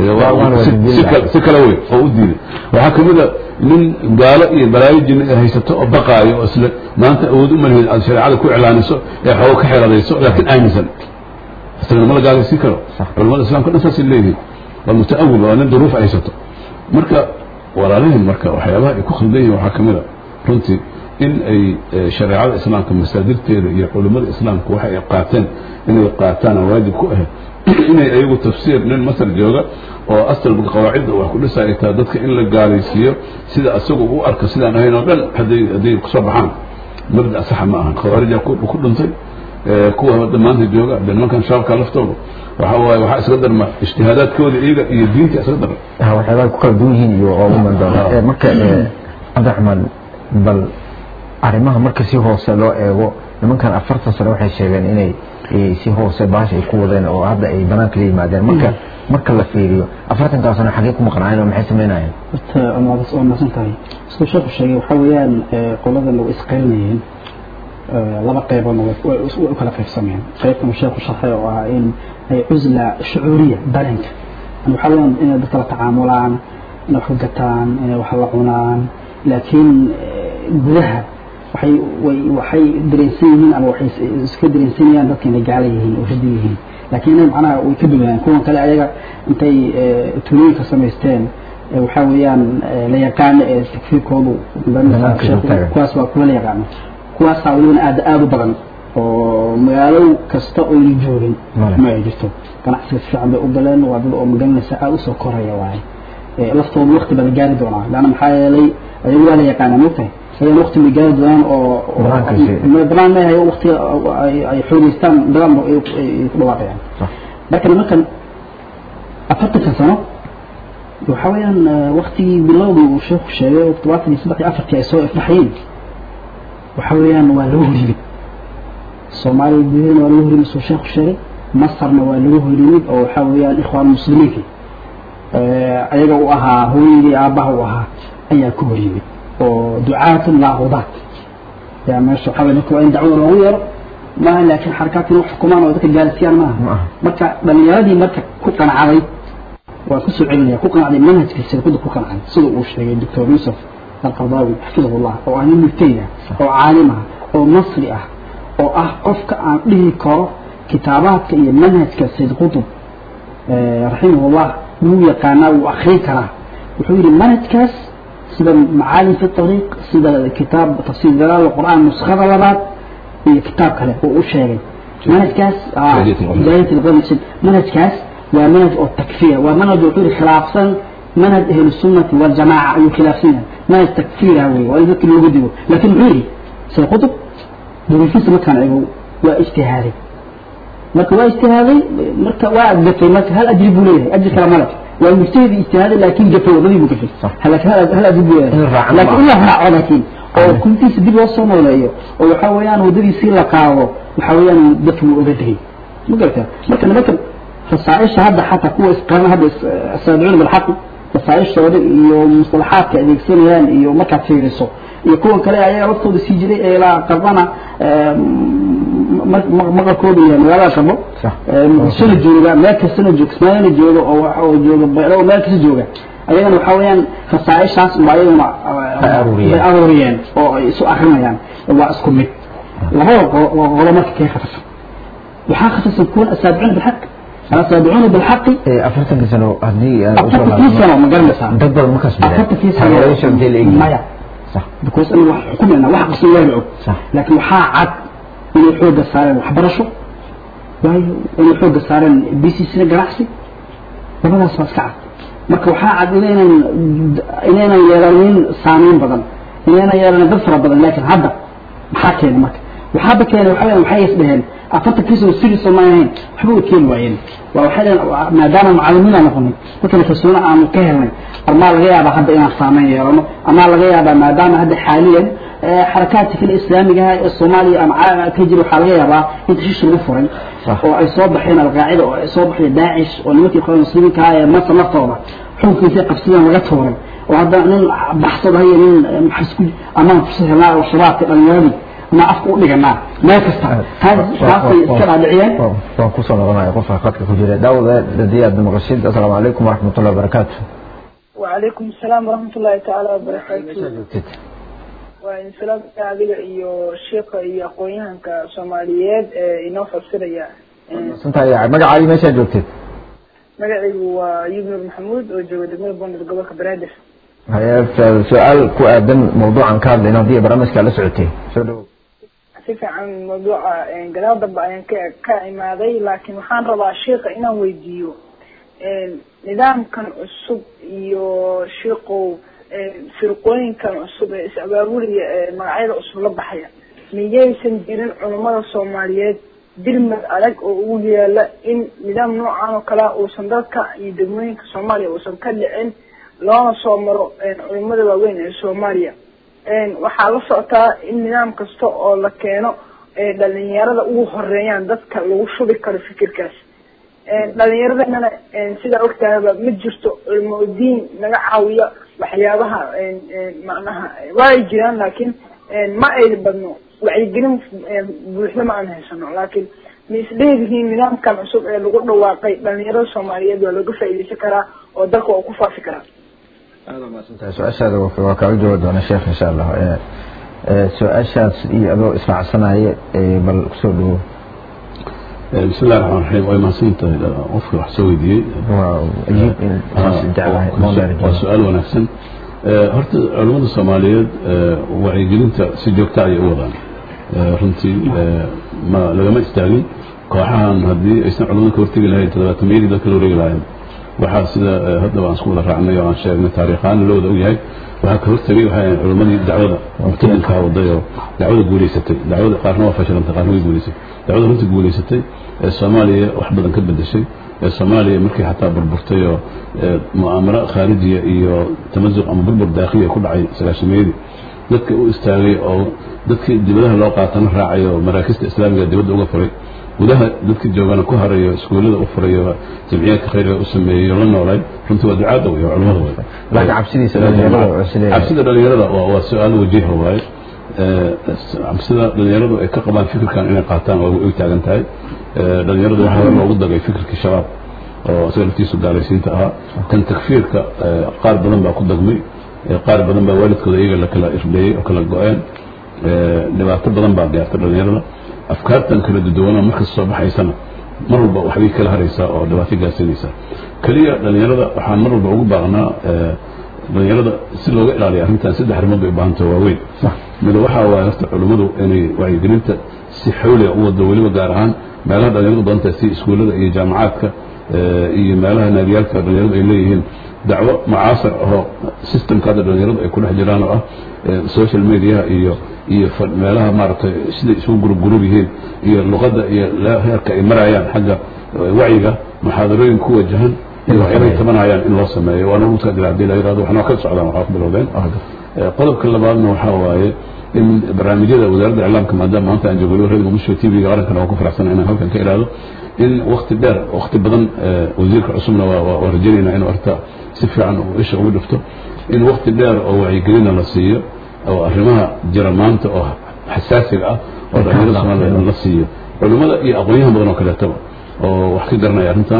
si kale wey oo u diiday waxaa kamid a nin gaalo iyo balaayo jinni ay haysato oo baqaayo oo isle maanta awood u malihid aad shareecada ku iclaaniso ee xoogo ka xeradayso laakiin aaminsan isagana ma la gaalaysiin karo culamada islamka dhan saasay leeyihiin waa mutaawil waa nin duruuf haysato marka walaalihin marka waxyaabaha ay ku khaldan yihin waxaa kamid a runtii in ay shareecada islaamka masaadirteeda iyo culimmada islaamka waxa ay qaateen inay qaataan oo waajib ku ahayd inay ayagu tafsiir nin masar jooga oo asalba qawaacidda wax ku dhisa ay tahay dadka in la gaalaysiiyo sida asagu u arka sidaan ahayn oo dhan hadday hadday kusoo baxaan mabda saxa ma ahan khawaarija ku dhintay kuwa dhammaanta jooga de nimankan shaabka laftooda waxa waaye waxaa isga darma ijtihaadaadkooda iyaga iyo diinta isga darma waxyaabaha ku kala duwan yihiin iyo oo u mandoona marka cabdiraxmaan bal arrimaha marka si hoose loo eego nimankan afartan sano waxay sheegeen inay si hoose baasha ay ku wadeen oo hadda ay banaanka la yimaadeen marka marka la fiiriyo afartankaa sano xagee ku maqnaayeen oo maxay samaynayeen horta amadas waa mahadsan tahay siduu sheekhu sheegay waxaa weeyaan qoladan way isqarinayeen laba qeyboodna way u kala qaybsameen qeybtan sheekhu sharxay oo ahaa in ay cusla shucuuriya dareenka waxaa weeyaan inay dadka la tacaamulaan inay wax ka gataan inay wax la cunaan laakiin gudaha waxay way waxay dareensan yihiin ama waxay iska dareensanayaan dadka inay gaala yihiin oo ridi yihiin laakiin inay macnaha way ka duwanayaan kuwan kale ayaga intay tuulooyinka samaysteen waxaa weeyaan la yaqaano ee takfiirkoodu kuwaas waa kuwa la yaqaano kuwaasaa welibana aad aad u badan oo magaalo kasta oo la joogin ma ay jirto ganacsiga si fiican bay u galeen waa dad oo magalanaysa aad usoo koraya waaye laftooda waqti baa la gaari doonaa laanna maxaa yeelay ayagu waa la yaqaanaa mogtahay ayaan waqti ma gaari doonaan oo banaan ma hayo waqti ay xoogeystaan dagaal ay ku dhawaaqayaan marka nimankan afartanka sano waxa weeyaan waqtigii bilowgii uu sheekhu sheegay todobaatan iyo saddex iyo afartii ay soo ifbaxayeen waxa weeyaan waa lagu horyimid soomaaliya gudaheedana waa lagu horyimid soo sheekhu sheegay masarna waa lagu horyimid oo waxa weeyaan ikhwaan muslimiinka ayaga u ahaa hooyadii aabbaha u ahaa ayaa ku horyimid oo ducaatun laaqudaat yaa meesha waxaa weye dadka waa in dacwada loogu yeero maaha laakiin xarakaadka in wax xukumaan oo dadka gaarsiiyaan maaha marka dhalinyaradii marka ku qanacday waan ku soo celinaya ku qanacday manhajka sirkuda ku qanacday sida uu sheegay doctor yuusuf alqardaawi xafidahullah oo ah nin mubtayda oo caalim ah oo masri ah oo ah qofka aan dhihi karo kitaabaadka iyo manhajka sayd qutub raximahullah wuu yaqaanaa wuu akrin karaa wuxuu yidhi manhajkaas sida macaalim fi طariiq sida kitaab tafsiir dalaal qur'aan nuskhada labaad iyo kitaab kale oo u sheegay manhajkaas hidayat alqadr manhajkaas waa manhaj oo takfiir waa manhaj wuxuu yidhi khilaafsan manhaj ahlu sunnati waljamaaca ayuu khilaafsan yahay manhaj takfiira wey waa in dadka loogu digo laakiin muxuu yidhi say qutub duruufiisa markaan eego waa ijtihaaday marka waa ijtihaaday marka waa adgatay marka hal ajri buu leeyahay ajri kale male waa mujtahid ijtihaadi laakiin gafa wadadii buu gafay laakiin hal adib In raacan laakiin in ma la raaco laakiin oo kuntiisa dib loo soo nooleeyo oo waxa weeyaan wadadiisii la qaado waxa weeyaan dadku wuu oga degay ma garata marka nimankan rasaaisha hadda xataa kuwa isqaran hadda saadicuuna bilxaqi rasaaishooda iyo mustalaxaadka adeegsanayaan iyo markaad fiiriso iyo kuwan kale ayaga laftooda sii jiray ee ilaa qarbana maqalkooda iyo magaalada qarbo Sax. muqdishona jooga meel kastana jooga kismaayona jooga oo waxa oo jooga beelo meel kasta jooga ayagana waxa weeyaan rasaaishaas unba ayaguna Ay aruuriyeen. ay aruuriyeen oo ay isu akrinayaan waa isku mid labada qolo qolo marka kee khatarsan waxaa khatarsan kuwan asaabicuuna bilxaq asaabicuuna bilxaqi ee afartanka sano haddii aan usoo afartankii sano ma garanaysaa dad badan ma kasbadeen afartankii taageerayaasha intee la egyihiin maya sax because aniga wax xukumayna wax qasan waa la og Sax. laakiin waxaa cad inay xoogga saareen waxbarasho waayo inay xoogga saareen bcna ganacsi labadaas waa iska cad marka waxaa cad inaynan inaynan yeelanin saameyn badan inaynan yeelanin dad fara badan laakiin hadda maxaa keena marka waxaaba keenay waxa weeyaan waxay is dheheen afartankii sano serious ma ahayn waxba way keeni waayeen waa waxay dheheen maadaama macallimiin aan noqonay dadkana kalsooni aanu ka helnay amaa laga yaabaa hadda inaan saameyn yeelano amaa laga yaabaa maadaama hadda xaaliyan xarakaadka kale islaamiga ah ee soomaaliya ama caalamka ka jira waxaa laga yaabaa in tashiish lagu furay Sax. oo ay soo baxeen alqaacida oo ay soo baxday daacish oo nimankii qolada muslimiinka ah ee masar naftooda xukunkiisa qabsadeen laga tuuray oo hadda nin baxsada hayo nin maxasku amaan fursad helnaa oo shabaabka dhalinyaradii ma afka u dhiganaa meel kasta taas taasay iska dhaadhiciyeen waan kusoo noqonaya qofka khadka ku jira daawada hadii aad maqashid asalaamu calaykum waraxmatullahi wabarakaatu وعليكم السلام ورحمة الله تعالى meeshaa وبركاته joogtid وإن سلام adiga iyo sheekha iyo aqoon-yahanka Soomaaliyeed ee inoo fasiraya santahay magacaaga meeshaa joogtid magacaygu waa Yubnur Maxamuud oo jooga degmada Boondir gobolka Banaadir haye su-aal ku aadan mawduucan ka hadlayna haddii barnaamijka la socotay soo dhawo si fiican mawduuca een, gadaal dambe ayaan ka ka imaaday laakiin waxaan rabaa sheekha inaan weydiiyo een, nidaamkan cusub iyo sheekhow een, firqooyinkan cusub ee is abaabulaya ee magacyada cusub la baxaya miyaysan jirin culummada soomaaliyeed dirmad adag oo ugu yaala in nidaam noocan oo kalea uusan dalka iyo degmooyinka soomaaliya uusan ka dhicin loona soo maro een, culummada waaweyn ee soomaaliya een, waxaa la socotaa in nidaam kasta oo la keeno ee dhalinyarada ugu horeeyaan dadka lagu shubi karo fikirkaas een, dhalinyaradana een, sidaa ogtahaba ma jirto culimo diin naga caawiya waxyaabaha een, een, macnaha waa ay jiraan laakiin een, ma ay badno wacyigelin een, buuxda ma aan haysano laakiin ma isleedihiin nidaamkan cusub ee lagu dhawaaqay dhalinyarada soomaaliyeed waa looga faa'iideysan karaa oo dalka waa ku faafi karaa aada umaasantahay su-aashaada waa waa kaaga jawaabi doona sheekh insha allah ee, ee, su-aashaas iyo adoo israacsanaya ee, bal kusoo dhawo بسم الله الرحمن الرحيم وما سنت qofka wax soo weydiiyey waa ajiib in saas jeclahay moodari waa su-aal wanaagsan Eh, horta culimmada soomaaliyeed eh, wacyigelinta si joogta ayay u wadaan Eh, runtii eh, ma lagama istaagin kooxahan haddii aysan culimmada ka hortegi lahayn todobaatamiyadii dadka la wareegi lahayn waxaa sida eh, haddaba aan isku wada raacnay oo aan sheegnay taariikhaan loo wada ogyahay waxaa ka hortegay waxay ahayd culimmadii dacwada mutadinkaa waday oo dacwada guulaysatay dacwada qaarna waa fashilantay qaarna way guulaysatay dacwada runtii guulaysatay ee soomaaliya wax badan ka bedeshay ee soomaaliya markii xataa burburtay oo ee, mu'aamaro khaarijiya iyo tamasuq ama burbur daakhiliya ku dhacay sagaashameeyadii dadka u istaagay oo dadkii dibadaha loo qaatana raacay oo maraakista islaamiga dibadda uga furay gudaha dadkii joogana ku harayo iskuullada u furayo jamciyaadka khayriga u sameeyey oo la noolay runtii waa ducaadda wey oo culimmada wey laakiin cabsidiisa dhalinyarada oo is leeyahay cabsida dhalinyarada waa waa su-aal wajiha waaye Eh, cabsida dhalinyaradu ay ka qabaan fikirkan inay qaataan waa ay taagan tahay Eh, dhalinyaradu waxaa hore loogu dagay fikirkii shabaab oo isaga laftiisu gaalaysiinta ahaa kan takfiirka eh, qaar badan baa ku dagmay Eh, qaar badan baa waalidkooda iyaga la kala irdheeyey oo kala go-een Eh, dhibaato badan baa gaarta dhalinyarada afkaartan kala duduwana markasta soo baxaysana mar walba waxbay kala haraysaa oo dhibaato gaarsiinaysaa keliya dhalinyarada waxaan mar walba ugu baaqnaa eh, dhalinyarada si looga ilaaliyo arrintan saddex arrimood bay u baahan tahay waaweyn mid waxaa waaye horta culimmadu inay wacyigelinta si xawliga u wado weliba gaar ahaan meelaha dhalinyaradu badan tahay si iskuullada iyo jaamacaadka eh, iyo meelaha naadiyaalka dhalinyaradu ay leeyihiin dacwo mucaasar ahoo systemka hadda dhalinyaradu ay ku dhex jiraan oo ah eh, social media iyo iyo fa- meelaha maaragtay siday isugu gurub gurub yihiin iyo luqadda iyo la- heerka ay marayaan xagga eh, wacyiga muxaadarooyin ku wajahan waxyaabay tabanayaan in loo sameeyo waana ugu taadila hadii la yirahdo waxna ka socdaan waxaa ku bilowdeen qodobka labaadna waxaa waaye in barnaamijyada wasaaradda iclaamka maadaama maanta aan joogo radio muqdisho t v-ga qarankana waa ku faraxsan inaan halkan ka iraado in wakti dheer wakti badan wasiirka cusubna waa rajaynayna inuu arta si fiican isha ugu dhifto in wakti dheer oo wacyigelina la siiyo oo arrimaha jira maanta oo xasaasiga ah oo dhalinyarada soomaaliya la siiyo culimmada iyo aqoonyahan badan oo kaleetaba oo wax ka garanaya arrintan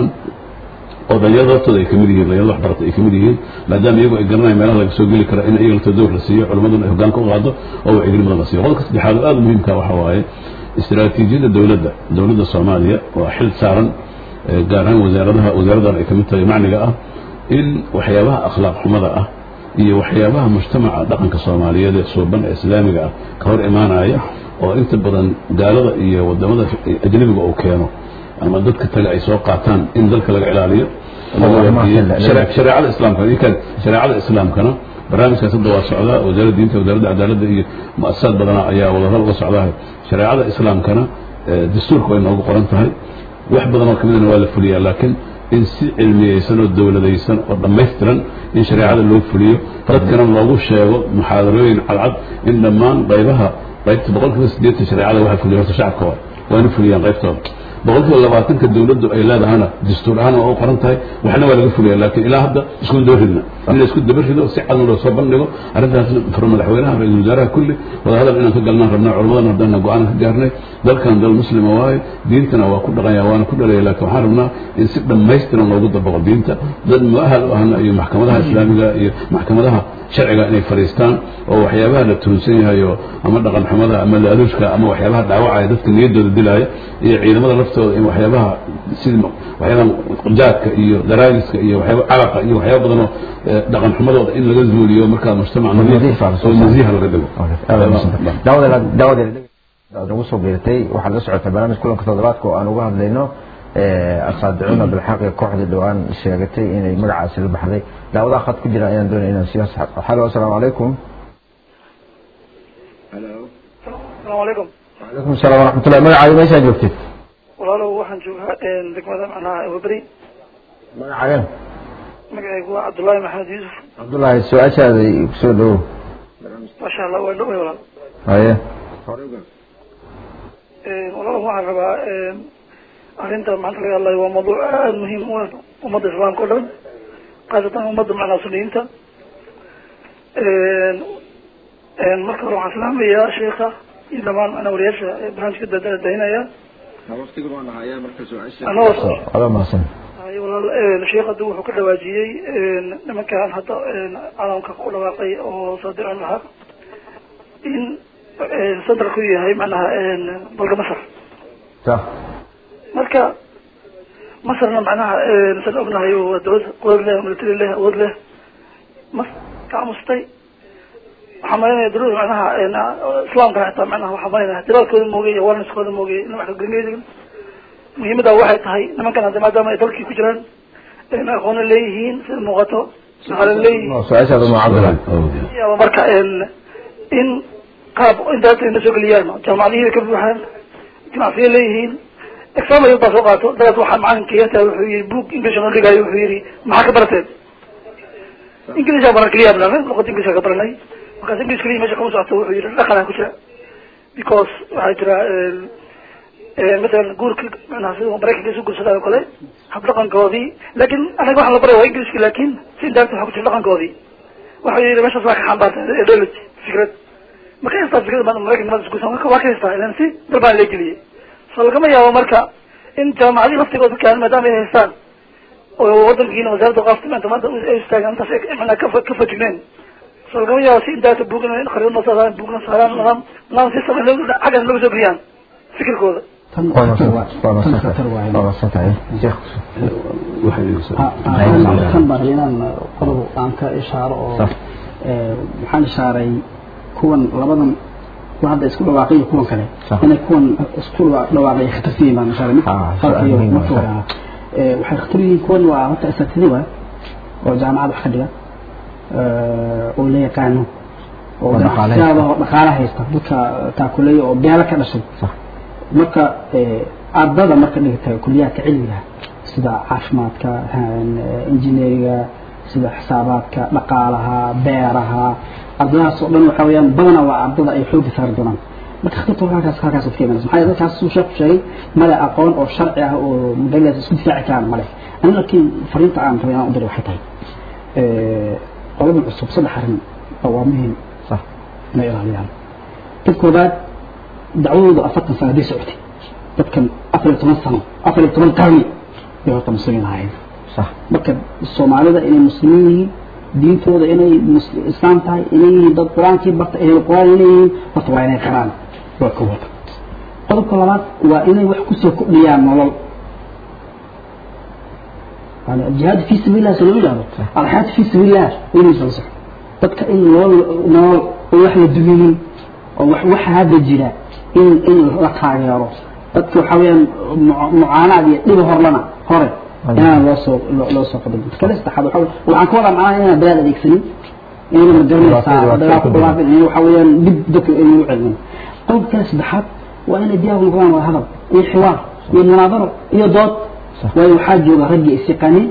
oo dhalinyarada laftooda ay kamid yihiin dhalinyarada waxbarata ay kamid yihiin maadaama iyagu ay garanayaan meelaha laga soo geli kara in iyaga laftoo dowr la siiyo culimmaduna ay hoggaanka u qaado oo wacyigelin badan la siiyo qodobka saddexaad oo aada muhiimka waxa waaye istiraatiijiyadda dowladda dowladda soomaaliya waa xil saaran gaar ahaan wasaaradaha wasaaradan ay kamid tahay macniga ah in waxyaabaha akhlaaq xumada ah iyo waxyaabaha mujtamaca dhaqanka soomaaliyeed ee suuban ee islaamiga ah ka hor imaanaya oo inta badan gaalada iyo wadamada ajnabiga uu keeno ama dadka tale ay soo qaataan in dalka laga ilaaliyo shareecada islaamka shareecada islaamkana barnaamijkaas hadda waa socdaa wasaaradda diinta wasaaradda cadaaladda iyo muasasaad badana ayaa wadahal uga socdaa shareecada islaamkana dastuurka way noogu qoran tahay wax badan oo kamidana waa la fuliyaa laakiin in si cilmiyeysan oo dowladaysan oo dhammaystiran in shareecada loo fuliyo dadkana loogu sheego muxaadarooyin cadcad in dhammaan qaybaha qaybta boqolkiiba sideetan shareecada waxa fuliya horta shacabka waa waana fuliyaan qaybtooda boqolkiiba labaatanka dowladdu ay leedahana dastuur ahaan waa u qoran tahay waxna waa laga fulaya laakiin ilaa hadda isku daba ridna in la isku daba rido si cadna loo soo bandhigo arrintaas furo madaxweynaha ra-iisul wasaaraha kulli wadahadal inaan ka galnaan rabnaa culammadana haddana go-aan ka gaarnay dalkan dal muslima waaye diintana waa ku dhaqanya waana ku dhalaya laakiin waxaan rabnaa in si dhammaystiran loogu dabaqo diinta dad muahal u ahna iyo maxkamadaha islaamiga iyo maxkamadaha sharciga inay fadhiistaan oo waxyaabaha la tuhunsan yahay oo ama dhaqan xumada ama laaluushka ama waxyaabaha dhaawacaya dadka niyaddooda dilaya iyo ciidamada laftooda in waxyaabaha sida waxyaabaha jaadka iyo daraagiska iyo waxyaaba calaqa iyo waxyaaba badan oo dhaqan xumadooda in laga zuuliyo markaa mujtamac oo nasiiha laga dhigo daawada nagu soo biirtay waxaad la socotay barnaamij kulanka toddobaadka oo aan uga hadlayno asaadicuuna bilxaqi kooxdii dhowaan sheegatay inay magacaasi la baxday daawadaha khad ku jira ayaan doonaya inaan siyaas halo asalaamu calaykum asalaamu calaykum وعليكم السلام ورحمة الله magacaaga meeshaa joogtid walaalow waxaan joogaa degmada macnaha waberi magacaagan magacaygu waa cabdullaahi maxamed yuusuf cabdullaahi su-aashaada kusoo dhawow maasha allah waa dhoway walaal haye walaal waxaan rabaa arrinta maanta laga hadlayo waa mawduuc aada muhiim u ah ummadda islaamka o dhan khaasatan ummadda macnaha suniyiinta marka hore waxaan salaamayaa sheika iyo dhamaan macnaa wariyaasha barnaamijka daadahinaya ada mahadsan ay walaal sheekh hadda wuxuu ka dhawaajiyey nimankan hadda caalamka ku dhawaaqay oo saadic alxaq in centralku yahay macnaha dalka masar sa marka masarna macnaha san ognahay waa dawlad quwad leh military leh awood leh mas ka amustay waxaa malinaya dawlada macnaha islaamka xitaa macnaha waxaa malinaya dilaalkooda moogay iyo warniskooda moogay in wax kagarngeedi muhiimada waxay tahay nimankan hadda maadaama ay dalkii ku jiraan aqoona leeyihiin sida muuqato shaqaale leeyihiin su-aashaada ma cabdillah yaaba marka in qaab intaas na soo geliyaan jaamacadihii ka buuxaan ganacsiya leeyihiin exam baa soo qaato dadaas waxaa macalinka wuxuu yihi book english noo dhigayo wuxuu yihi maxaa ka barateen english baran keliya luqada english ka baranay markaas english keliya meesha kama socoto wuxuu yihi dhaqanaa ku jira because waxaa jira مثلا guurka manaha sida maraykanka isu guursadaan o kale hab dhaqankoodii lakin anaga waxaan la baray waa englishka lakin si indaagta waxa ku jira dhaqankoodii waxa yihi meeshaas waa ka xambaarta ideology fikrad marka haystaa fikrad ma maraykanka mada isguursan waa ka haystaa ilan si dalbaan la geliyay so lagama yaabo marka in jaamacadii laftigooda dadkaan maadaama ay haystaan oo wadankiina wasaaradda qaafta maanta maanta ay istaagaan intaas manaa ka ka fajigneen so lagama yaabo si indaagta buugna khariidna saaraan buugna saaraan nidaam nidaam si sama xaggan laga soo geliyaan fikirkooda kan bari inaan qodob aan ka ishaaro oo waxaan ishaaray kuwan labadan kuwa hadda isku dhawaaqay iyo kuwan kale inay kuwan isku dhawaaqay khatarsan yihiin baan ishaaray mid farqiyo marka hore waxay khatar yihiin kuwan waa horta asatidi waay oo jaamacad wax ka dhiga oo la yaqaano oo ganacsiyaada oo dhaqaala haysta dadka taakuleeya oo beelo ka dhashay marka ardada marka dhigata kuliyaadka cilmiga sida caafimaadka injineeriga sida xisaabaadka dhaqaalaha beeraha ardadaas oo dhan waxa weeyaan badanaa waa ardada ay xoogga saari doonaan marka khatarta halkaas halkaas ka imanaysa maxaa yeele dadkaas suu sheekhu sheegay male aqoon oo sharci ah oo magaaladaas isku difaaci karaan male ani laakiin fariinta aan rabay inaan u diray waxay tahay qoladan cusub saddex arrin waa muhiim صح inay ilaaliyaan dad koobaad dacwadoodu afartan sano hadday socotay dadkan afar iyo toban sano afar iyo toban qarni bay horta muslimiin ahayd صح marka soomaalida inay muslimiin yihiin diintooda inay mus- islaam tahay inay yihiin dad qur-aankii barta ehel qur-aan inay yihiin horta waa inay qaraan waa koowaad qodobka labaad waa inay wax kusoo kordhiyaan nolol يعني الجهاد في سبيل الله سلوي له الحياة في سبيل الله وين يصلح dadka in nolol nolol oo wax la duminin oo wax wax hadda jira in in la taageero dadka waxa weeyaan mu- mucaanaad iyo dhiba horlana hore inaan loo soo loo- loo soo qodobin kale saddexaad waxa weeye- waxaan ka wadaa macnaha inaan balaad adeegsanin inayna ma garanaysaa Waa- waa- dagaal ku dhaafin in waxa weeyaan dib dadka inay u celin qodobka kale saddexaad waa inay diyaar u noqdaan wada hadal iyo xiwaar iyo munaadaro iyo dood waayo waxaa jooga raggii is yaqaaniin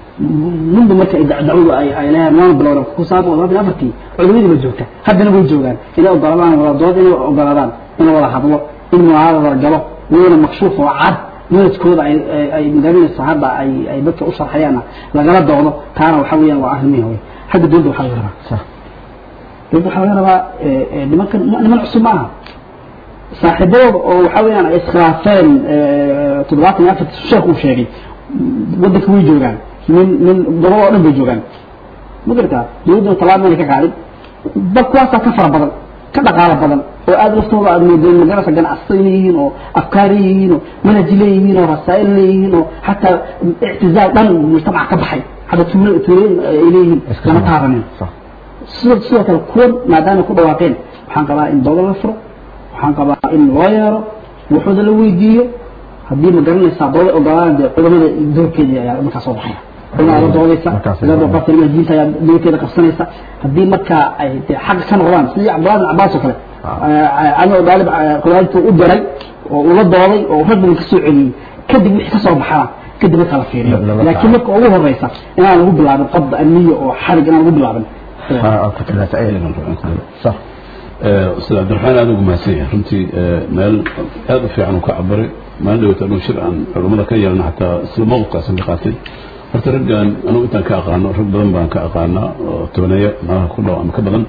ninba marka ay dac- dacwadu ay ay leeyahay maana bilowda ku saabsan labadii afartii culimadii ba joogta haddana way joogaan inay ogoladaan wada dood inay ogoladaan in wada hadlo in munaadara wada galo iyadana makshuuf oo cad manhajkooda ay ay- ay magaranaysa hadda ay ay dadka u sharxayaanna lagala doodo taana waxa weeyaan waa arrimihii hore xagga dowladda waxaa laga rabaa صح dowladda waxaa laga rabaa ee, ee, nimankan niman cusub maaha saaxiibadooda oo waxa weeyaan ay iskhilaafeen ee, toddobaatan iyo afarta sheekh uu sheegay waddanka way joogaan nin nin gobol oo dhan bay joogaan ma gartaa dowladduna tallaabo mayna ka qaadin bal kuwaasaa ka fara badan ka dhaqaalo badan oo aada laftooda aad moodeen magarasa ganacsato inay yihiin oo afkaari yihiin oo manhaji leeyihiin oo rasaa'il leeyihiin oo xataa ictizaal dhan mujtamaca ka baxay hadda tuulo tuulooyin ay leeyihiin lama taabanin صح sidoo sidoo kale kuwan maadaama ku dhawaaqeen waxaan qabaa in dowlad la furo waxaan qabaa in loo yeero waxooda la weydiiyo haddii ma garanaysaa dowlad ogolaan dee culamada doorkeedii ayaa markaa soo baxaya culamada la doodaysa Markaas ay ilaa doodayaan. qofka diinta ayaa doorkeeda qabsanaysa haddii markaa ay dee xaq ka noqdaan sidii cabdullahi bin cabbaas oo kale cali oo daalib quraantu u diray oo ula dooday oo rag badan ka soo celiyey kadib wixii ka soo baxana kadib markaa la fiiriyo Lama laakiin marka ugu horeysa inaan lagu bilaabin qabda amniya oo xarig inaan lagu bilaabin آه، كنت لا تأيل صح ustaad cabdiraxmaan aada ugu mahadsan yahay runtii meel aada u fiican uu ka cabaray maalin dhawata anuu shir aan culummada ka yeelana xataa isla mawqifkaasan ka qaatay horta raggan anugu intaan ka aqaano rag badan baan ka aqaanaa oo tobaneeya malaha ku dhow ama ka badan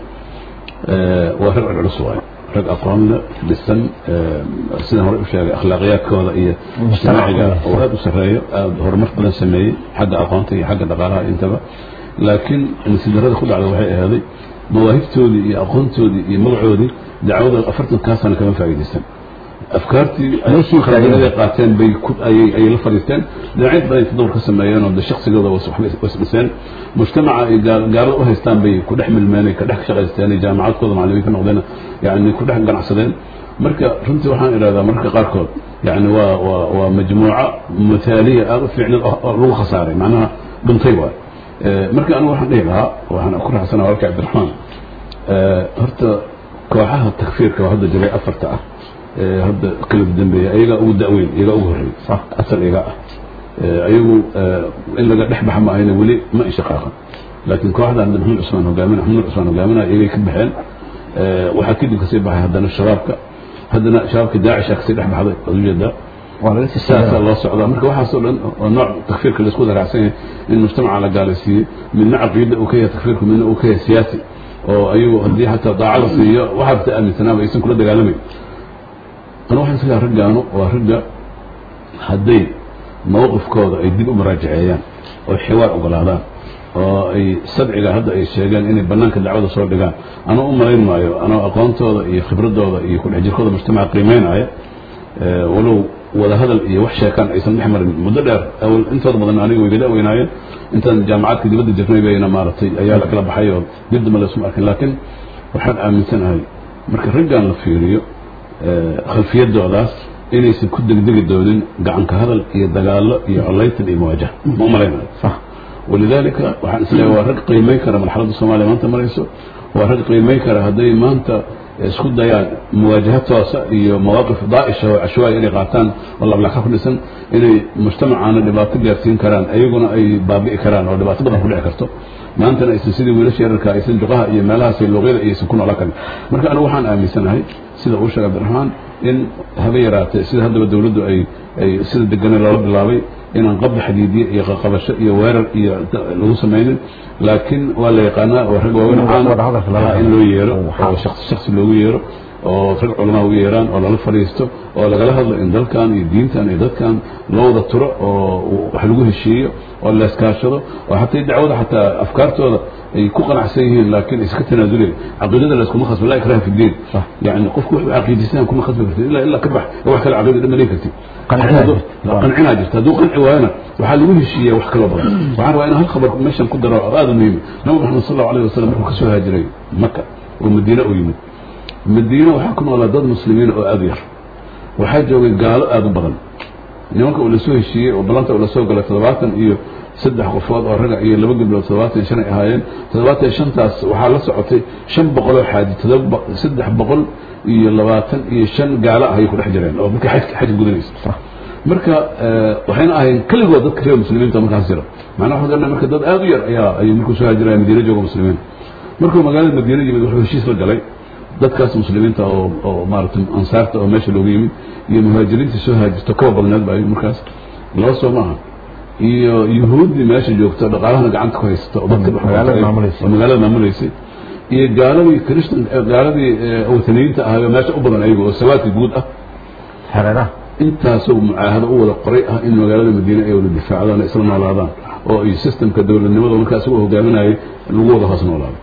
waa rag culculus waay rag aqoon leh dhisan sidaan hore u sheegay akhlaaqiyaadkooda iyo ijtimaaciga oo aada u sarreeyo aada horumar badan sameeyey xagga aqoonta iyo xagga dhaqaalaha intaba laakiin nasidarada ku dhacda waxay ahaaday mawaahibtoodii iyo aqoontoodii iyo magacoodii dacwada afartankaa sano kama faa'iidaysan afkaartii ay Meeshii khibradii ay qaateen bay ku ayay ayay la fadhiisteen dhinacyo badan tadawur ka sameeyeen oo de shaqsigooda was waxbay wasdhiseen mujtamaca ay gaal- gaalada u haystaan bay ku dhex milmeen ay ka dhex shaqaysteen ay jaamacadkooda macallimiin ka noqdeen yani ku dhex ganacsadeen marka runtii waxaan idhahdaa mararka qaarkood yani waa waa waa majmuuco mutaaliya aada u fiicneed oo oo lagu khasaaray macnaha dhuntay waay marka anigu waxaan dhihi lahaa waxaan ku raaxsanaa walka cabdiraxmaan horta kooxaha takfiirka oo hadda jiray afarta ah ee hadda kala dambeeya ayagaa ugu da'weyn iyagaa ugu horreey asal iyagaa ah ayagu in laga dhex baxa maahayna weli ma inshaqaaqan laakiin kooxdan maxamed cusmaan hogaamin maxamed cusmaan hogaaminaya iyagay ka baxeen waxaa kadib kasii baxay haddana shabaabka haddana shabaabka daacisha kasii dhex baxday waad ujeedaa saasaa loo socdaa marka waxaasoo dhan oo nooc takfiirka laisku wada raacsan yahay in mujtamaca la gaalaysiiyey midna caqiida uu ka yahay takfiirku midna uu ka yahay siyaasi oo ayagu haddii xataa daacada siiyo waxaa bata aaminsanaaba aysan kula dagaalamayn ana waxaan islaha raggaanu waa ragga hadday mawqifkooda ay dib u maraajaceeyaan oo xiwaar ogolaadaan oo ay sadciga hadda ay sheegeen inay banaanka dacwada soo dhigaan anuu u malayn maayo anoo aqoontooda iyo khibradooda iyo kudhex jirkooda mujtamaca qiimeynaya walow wada hadal iyo wax sheekaan aysan dhex marin muddo dheer awal intooda badan aniga way gala weynaayeen intaan jaamacadka dibadda jirnay bayna maaragtay ayaa la kala baxay oo dib dambe laysuma arkin laakiin waxaan aaminsanahay marka raggan la fiiriyo khalfiyadoodaas inaysan ku degdegi doonin gacanka hadal iyo dagaallo iyo colaytan iyo muwaajaha ma umalaynayo walidaalika waxaan isleeyahay waa rag qiimeyn kara marxaladda soomaaliya maanta marayso waa rag qiimeyn kara hadday maanta isku dayaan muwaajaha toosa iyo mawaaqif daa'isha oo cashwaaya inay qaataan oo lablaka ku dhisan inay mujtamacaana dhibaato gaarsiin karaan ayaguna ay baabi'i karaan oo dhibaato badan ku dhici karto maantana aysan sidii wiilasha yararka aysan juqaha iyo meelahaas iyo luuqyada aysan ku noolaan karin marka anigu waxaan aaminsanahay sida uu sheegay cabdiraxmaan in haba yaraatee sida haddaba dawladdu ay ay sida degane loola bilaabay inaan qabda xadiidiye iyo qaqabasho iyo weerar iyo lagu samaynin laakiin waa la yaqaanaa oo rag waaweyn caan in loo yeero oo shaksi shaksi loogu yeero oo rag culamaa ugu yeeraan oo lala fadhiisto oo lagala hadlo in dalkan iyo diintan iyo dadkan loo wada turo oo wax lagu heshiiyo oo la iskaashado oo hataa dacwada xataa afkaartooda ay ku qanacsan yihiin laakiin iska tanaasuleen caqiidada la iskuma khasba laa ikraha fi diin yani qofku wuxuu caqiidistaan kuma khasbi kartid ilaa ilaa ka bax wax kale caqiida dhamaleyn kartid qancinaa jirta hadduu qanci waayona waxaa lagu heshiiya wax kaloo badan waxaan rabaa inaan hal khabar meeshan ku daro oo aada muhiima nabi maxamed sal allahu alayh wasalam markuu kasoo haajiray maka oo madiine u yimid madiine waxaa ku noolaa dad muslimiin oo aada u yar waxaa joogay gaalo aada u badan nimanka uu lasoo heshiiyey oo ballanta uu lasoo galay toddobaatan iyo saddex qofood oo raga iyo laba gabdhood toddobaatan iyo shan ay ahaayeen toddobaatan iyo shantaas waxaa la socotay shan boqol oo xaaji todoba saddex boqol iyo labaatan iyo shan gaalo ah ayay ku dhex jireen oo markay xaj xaj gudanaysa marka waxayna ahayn keligood dadka reer muslimiinta markaas jira macnaha waxaan garanay marka dad aada u yar ayaa ayuu markuu soo hajiraya madiine jooga muslimiin markuu magaalada madiine yimid wuxuu heshiis la galay dadkaas muslimiinta oo oo maaragtay ansaarta oo meesha looga yimid iyo muhaajiriintii soo haajirto kaba badneed ba markaas laba soo maaha iyo yuhuuddii meesha joogta dhaqaalahana gacanta ku haysta oo dadka oo magaalada maamuleysay iyo gaaladii christan gaaladii wataniyiinta ahayo meesha u badan ayaga oo sawaadka guud ah hareeraha intaasoo mucaahado u wada qoray ah in magaalada madiine ay wada difaacdaan isla noolaadaan oo iyo systemka dowladnimada markaa isagoo hogaaminayay lagu wada hoos noolaado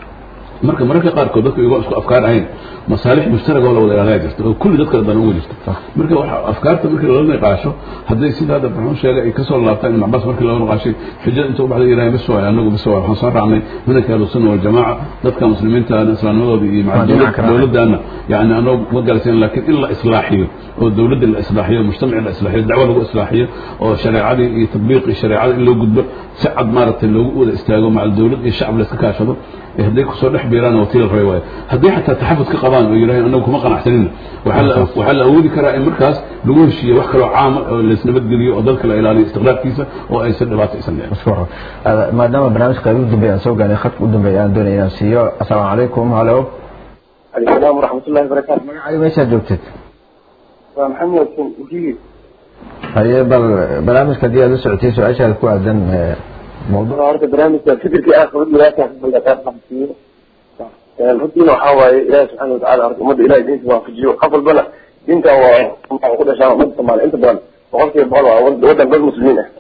marka mararka qaarkood dadka igoo isku afkaar ahayn masaalix mushtarag oo la wada ilaaliyaa jirta oo kulli dadka dhan uga jirta marka waxa afkaarta markii lala niqaasho hadday sida hadda maxuu sheegay ay kasoo laabtaan ibn cabaas markii lala niqaashay xujada inta u baxday yiraaheen bis waay anagu bis waay waxaan soo raacnay manhajka ahlu sunna waljamaaca dadka muslimiinta islaamnimadooda iyo maca dowladdaana yani anagu ma galaysan laakiin in la islaaxiyo oo dowladda la islaaxiyo mujtamaci la islaaxiyo dacwo lagu islaaxiyo oo shareecadii iyo tatbiiqii shareecada in loo gudbo si cad maaragtay loogu wada istaago maca dowlad iyo shacab la iska kaashado hadday kusoo dhex biiraan wakiil rabay waayo hadday xataa taxafud ka qabaan oo yidhaaheen anagu kuma qanacsanina waxaa la awoodi karaa in markaas lagu heshiiyo wax kaloo caama oo laisnabadgeliyo oo dalka la ilaaliyo istiqraarkiisa oo aysan dhibaato aysan dhicin maadaama barnaamijka qayb u dambeeya aan soo gaanay khadka u dambeeya aan doonaya inaan siiyo assalaamu calaykum halo السلام ورحمة الله وبركاته magacaaga meeshaad joogtid محمد وجيب haye bal barnaamijka haddii aad la socotay su-aashaada ku aadan mawduuc horta barnaamijka fikirkii aan qabad ilaahay xafidda ka qabsiyo runtiina waxaa waaye ilaahay subxaana watacaala horta ummadda ilahay diinta waafajiyo qof walbana diinta waa waxay ku dhashaan ummadda soomaaliya inta badan boqolkiiba boqol waa waddan dad muslimiin ah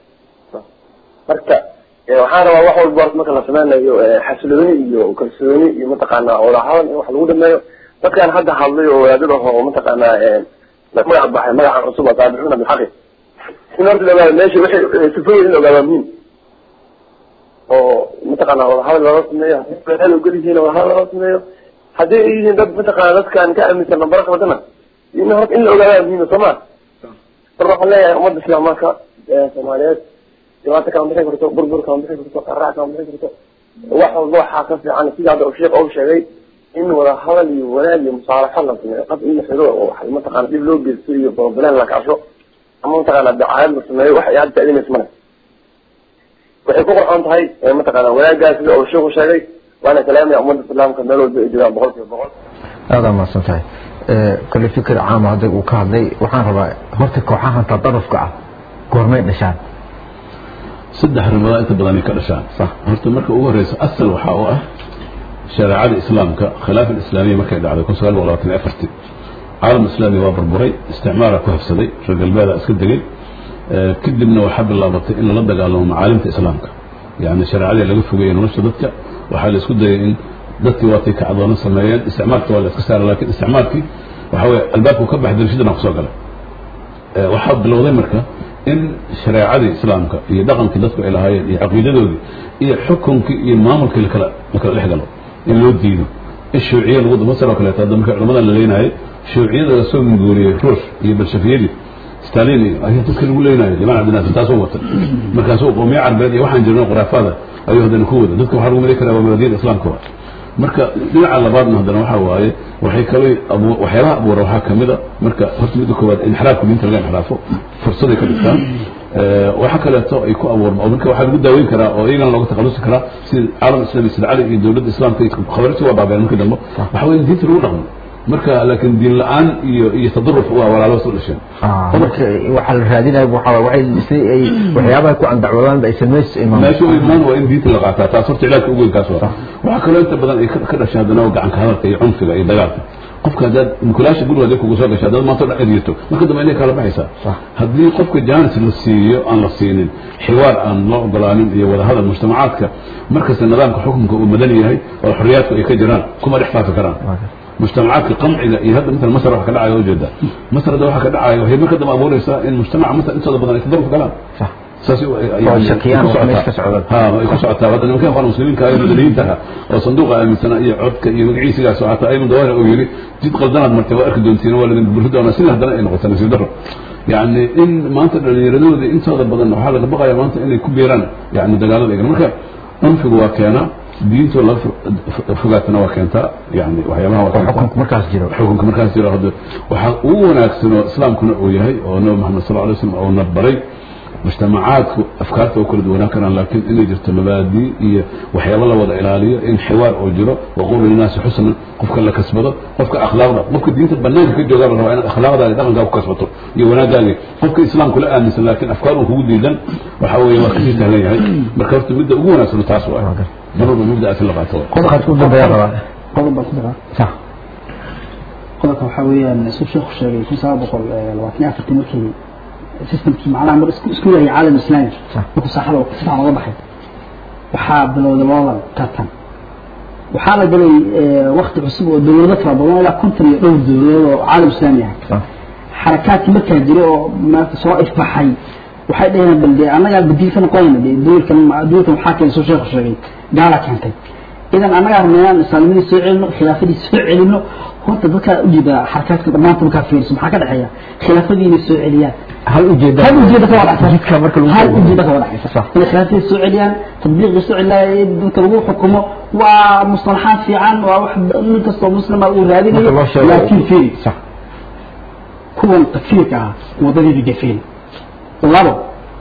marka waxaan rabaa wax walba horta marka la sameynayo xasilooni iyo kalsooni iyo mataqaanaa wadahadal in wax lagu dhameeyo dadkaan hadda hadlay oo wadaadada oo mataqaanaa magaca baxay magacan cusub oo taabiciuna bilxaqi in horta la ogaado meesha wixii sifooyin in la ogaado muhiim oo mataqaana wadahadal loola sameeyo hadii ogol yihiin wadahadal loola sameeyo haddii ay yihiin dad mataqaana dadkaan ka aaminsan nambara qabadana in horta in la ogaadaa muhiim soo ma marka waxaan leeyahay ummadda islaamka soomaaliyeed dhibaata kama bixi karto burbur kama bixi karto qaraac kama bixi karto wax walba waxaa ka fiican sida hadda sheekh ou sheegay in wadahadal iyo wanaag iyo musaalaxo la sameeyo qad in la xiro oo wax mataqaana dhib loo geysto iyo borobaleen la kacsho ama mataqaana dacaayad la sameeyo wax ay hadda taadinaysa male waxay ku qorxoon tahay mataqaana wanaaggaas sida uu sheekhu sheegay waana kalaamaya ummadda islaamka meel walba ay joogaan boqol kiiba boqol aada mahadsan tahay kale fikir caama hadda uu ka hadlay waxaan rabaa horta kooxahan tadarufka ah goormay dhashaan saddex arrimood inta badan ay ka dhashaan horta marka ugu horeysa asal waxaa u ah shareecada islaamka khilaafa islaamiya markay dhacday kun sagaal boqol labaatan iyo afartii caalam islaami waa burburay isticmaara ku habsaday reer galbeeda iska degay kadibna waxaa bilaabatay in lala dagaalamo macaalimta islaamka yani shareecadii laga fogeeyey nolosha dadka waxaa la isku dayay in dadkii waatay kacdoono sameeyeen isticmaalka waa la iska saaray lakin isticmaalkii waxa weye albaabku ka baxay darashadana kusoo galay waxaa bilowday marka in shareecadii islaamka iyo dhaqankii dadku ay lahaayeen iyo caqiidadoodii iyo xukunkii iyo maamulkii lakala lakala dhex galo in loo diido in shuuciye lagu masalo kaleeto hadda marka culamadan la leenaayay shuuciyada lasoo minguuriyey ruush iyo balshafiyadii stalin iyo ayaa dadka lagu leenayo liman cabdinaasir taasoo wata markaasuu qoomiye carbeed iyo waxaan jirno khuraafaada ayuu haddana ku wada dadka waxaa lagu mali karaa waa mabaadiyada islaamka wa marka dhinaca labaadna haddana waxaa waaye waxay kale abu- waxyaabaha abuura waxaa kamid a marka horta midda koowaad inxiraafka diinta laga inxiraafo fursaday ka dhigtaan Eh, waxa kaleeto ay ku abuurma oo marka waxaa lagu daaweyn karaa oo iyagana looga takhalusi karaa sida caalam islami sida cali iyo dowladda islaamka iyo khabarti waa baabeen markii dambe waxa weeye in diinta lagu dhaqmo marka laakiin diin la-aan iyo iyo tadaruf waa walaalo soo dhasheen Ah, marka waxaa la raadinaya waxa waxay si ay waxyaabaha ku andacwadaan ay sameys imaan meesha u imaan waa in diinta la qaataa taas horta cilaadka ugu weyn kaas waa waxaa kaloo inta badan ay ka ka dhashay haddana waa gacanka hadalka iyo cunfiga iyo dagaalka qofka haddaad mukulaasha guriga hadday kugu soo gashay haddaad maanta o dhan eryato marka dambe inay kala baxaysaa Sax. haddii qofka jaanis la siiyo aan la siinin xiwaar aan loo ogolaanin iyo wadahadal mujtamacaadka markasta nidaamka xukunka uu madan yahay oo xorriyaadku ay ka jiraan kuma dhex faafi karaan mujtamacaadka qamciga iyo hadda مثلا masar waxa ka dhacaya ujeeda masar hadda waxa ka dhacaya waxay marka dambe abuuraysaa in mujtamaca masar intooda badan ay tadaruf galaan صح saas oo shakiyaan wax meesha ka socda ha ay ku socotaa hadda nimankan qofka muslimiinka ah ee madaniyiinta ah oo sanduuqa aaminsanaa iyo codka iyo magaciisigaas oo hataa ayman dawaahir uu yidhi jid qaldanaad martay waa arki doontiin waa ladin burri doonaa sida haddana ay noqota nasiib darro يعني in maanta dhallinyaradooda intooda badan waxaa laga baqaya maanta inay ku beeraan yani dagaalada egan marka anfigu waa keenaa diintu laga fogaatana waa keentaa yani waxyaabaha waa keentaa xukunku markaas jiro xukunka markaas jiro hadda waxaa ugu wanaagsan oo islaamkuna uu yahay oo nabi maxamed sal alay slam uuna baray mujtamacaadku afkaarta oo kala duwanaan karaan laakiin inay jirto mabaadii iyo waxyaabo la wada ilaaliyo in xiwaar oo jiro waqulu linaasi xusnan qofka la kasbado qofka akhlaaqda qofka diinta banaanka ka joogaa la rabaa inaad akhlaaqdaada dhaqankaa ku kasbato iyo wanaagaagi qofka islaamku la aaminsan laakiin afkaar uu kugu diidan waxa weeye waa kasii sahlan yahay marka horta midda ugu wanaagsan taas waa mar walba mubdaas in la qaato waa qodobkaas u dambeeya rabaa qodob baan ku daraa صح qodobka waxaa weeyaan suu sheekhu sheegay kun sagaal boqol labaatan iyo afartii markii systemkii macnaha mar isku isku yahay caalam islaami صح markuu saaxada si fiican uga baxay waxaa bilowday loolan tartan waxaa la galay wakti cusub oo dowlado fara badan ilaa konton iyo dhowr dowladood oo caalam islaami ah صح xarakaadkii markaa jira oo maarata soo ifbaxay waxay dhaheen bal dee annagaa badiil ka noqonayna dee duulkan duulkan waxaa keenay soo sheekhu sheegay gaala keentay idan annagaa rabnaa islaamnimadii soo celino khilaafadii soo celino horta dadkaa ujeeda xarakaadka dhammaanta markaa fiiriso maxaa ka dhexeeya khilaafadii inay soo celiyaan هل أجد هل ujeeda ka wada jidka marka lagu hal soo ujeeda ka wada dhexaysa صح inay khilaafadii soo celiyaan tadbiiqii soo celiyaan dadka lagu xukumo waa mustalaxaad fiican waa wax nin kastoo muslima uu raadinayo marka loo sheego laakiin fiiri صح kuwan takfiirka ah wadadii gafeen labo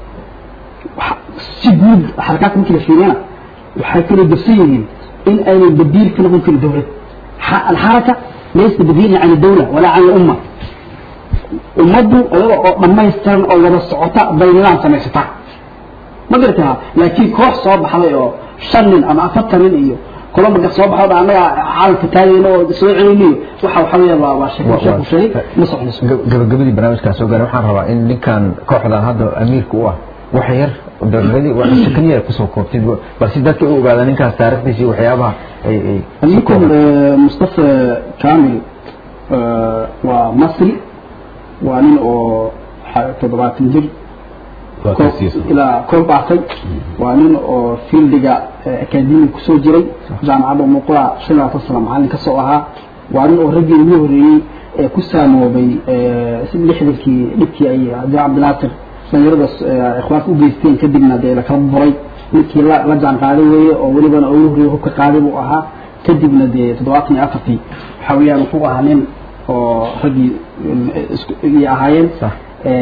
waxa- si guud xarakaadka markii la fiiriyana waxay kala gafsan yihiin in aynay badiil ka noqon karin dowlad ح- الحركة ليست بديل عن الدولة ولا عن الأمة ummaddu iyada oo dhammaystiran oo wada socota bay nidaam samaysataa ma garataha laakiin koox soo baxday oo shan nin ama afartan nin iyo kula marka soo baxdo annaga caalamka taagayna oo soo celinayo waxa waxa weeye waa waa sheeko sheeko sheegay ma soconayso gabagabadii barnaamijkaas soo gaaray waxaan rabaa in ninkan kooxdan hadda amiirka u ah wax yar gabagabadii wax sakaniya kusoo koobtid balse dadka u ogaada ninkaas taariikhdiisa iyo waxyaabaha ay ay si ninkan kooban mustafa kamil waa masri waa nin oo xa- toddobaatan jir waa koob- kaasiisa ilaa koob baatay waa nin oo fieldiga akademiga kusoo jiray jaamacadda umuqura shan iyo labaatan sano macallin kasoo ahaa waa nin oo raggii ugu horreeyey ee ku saamoobay eh, si lixdankii dhibkii ay cabdi cabdinaasir dhalinyarada eh, ikhwaanka u geysteen kadibna dee la kala buray ninkii la la jaan qaaday weeye oo welibana ugu horreeyey hubka qaaday buu ahaa kadibna dee toddobaatan iyo afartii waxaa weeyaan wuxuu ahaa nin oo raggii eh, isku iyay ahaayeen صح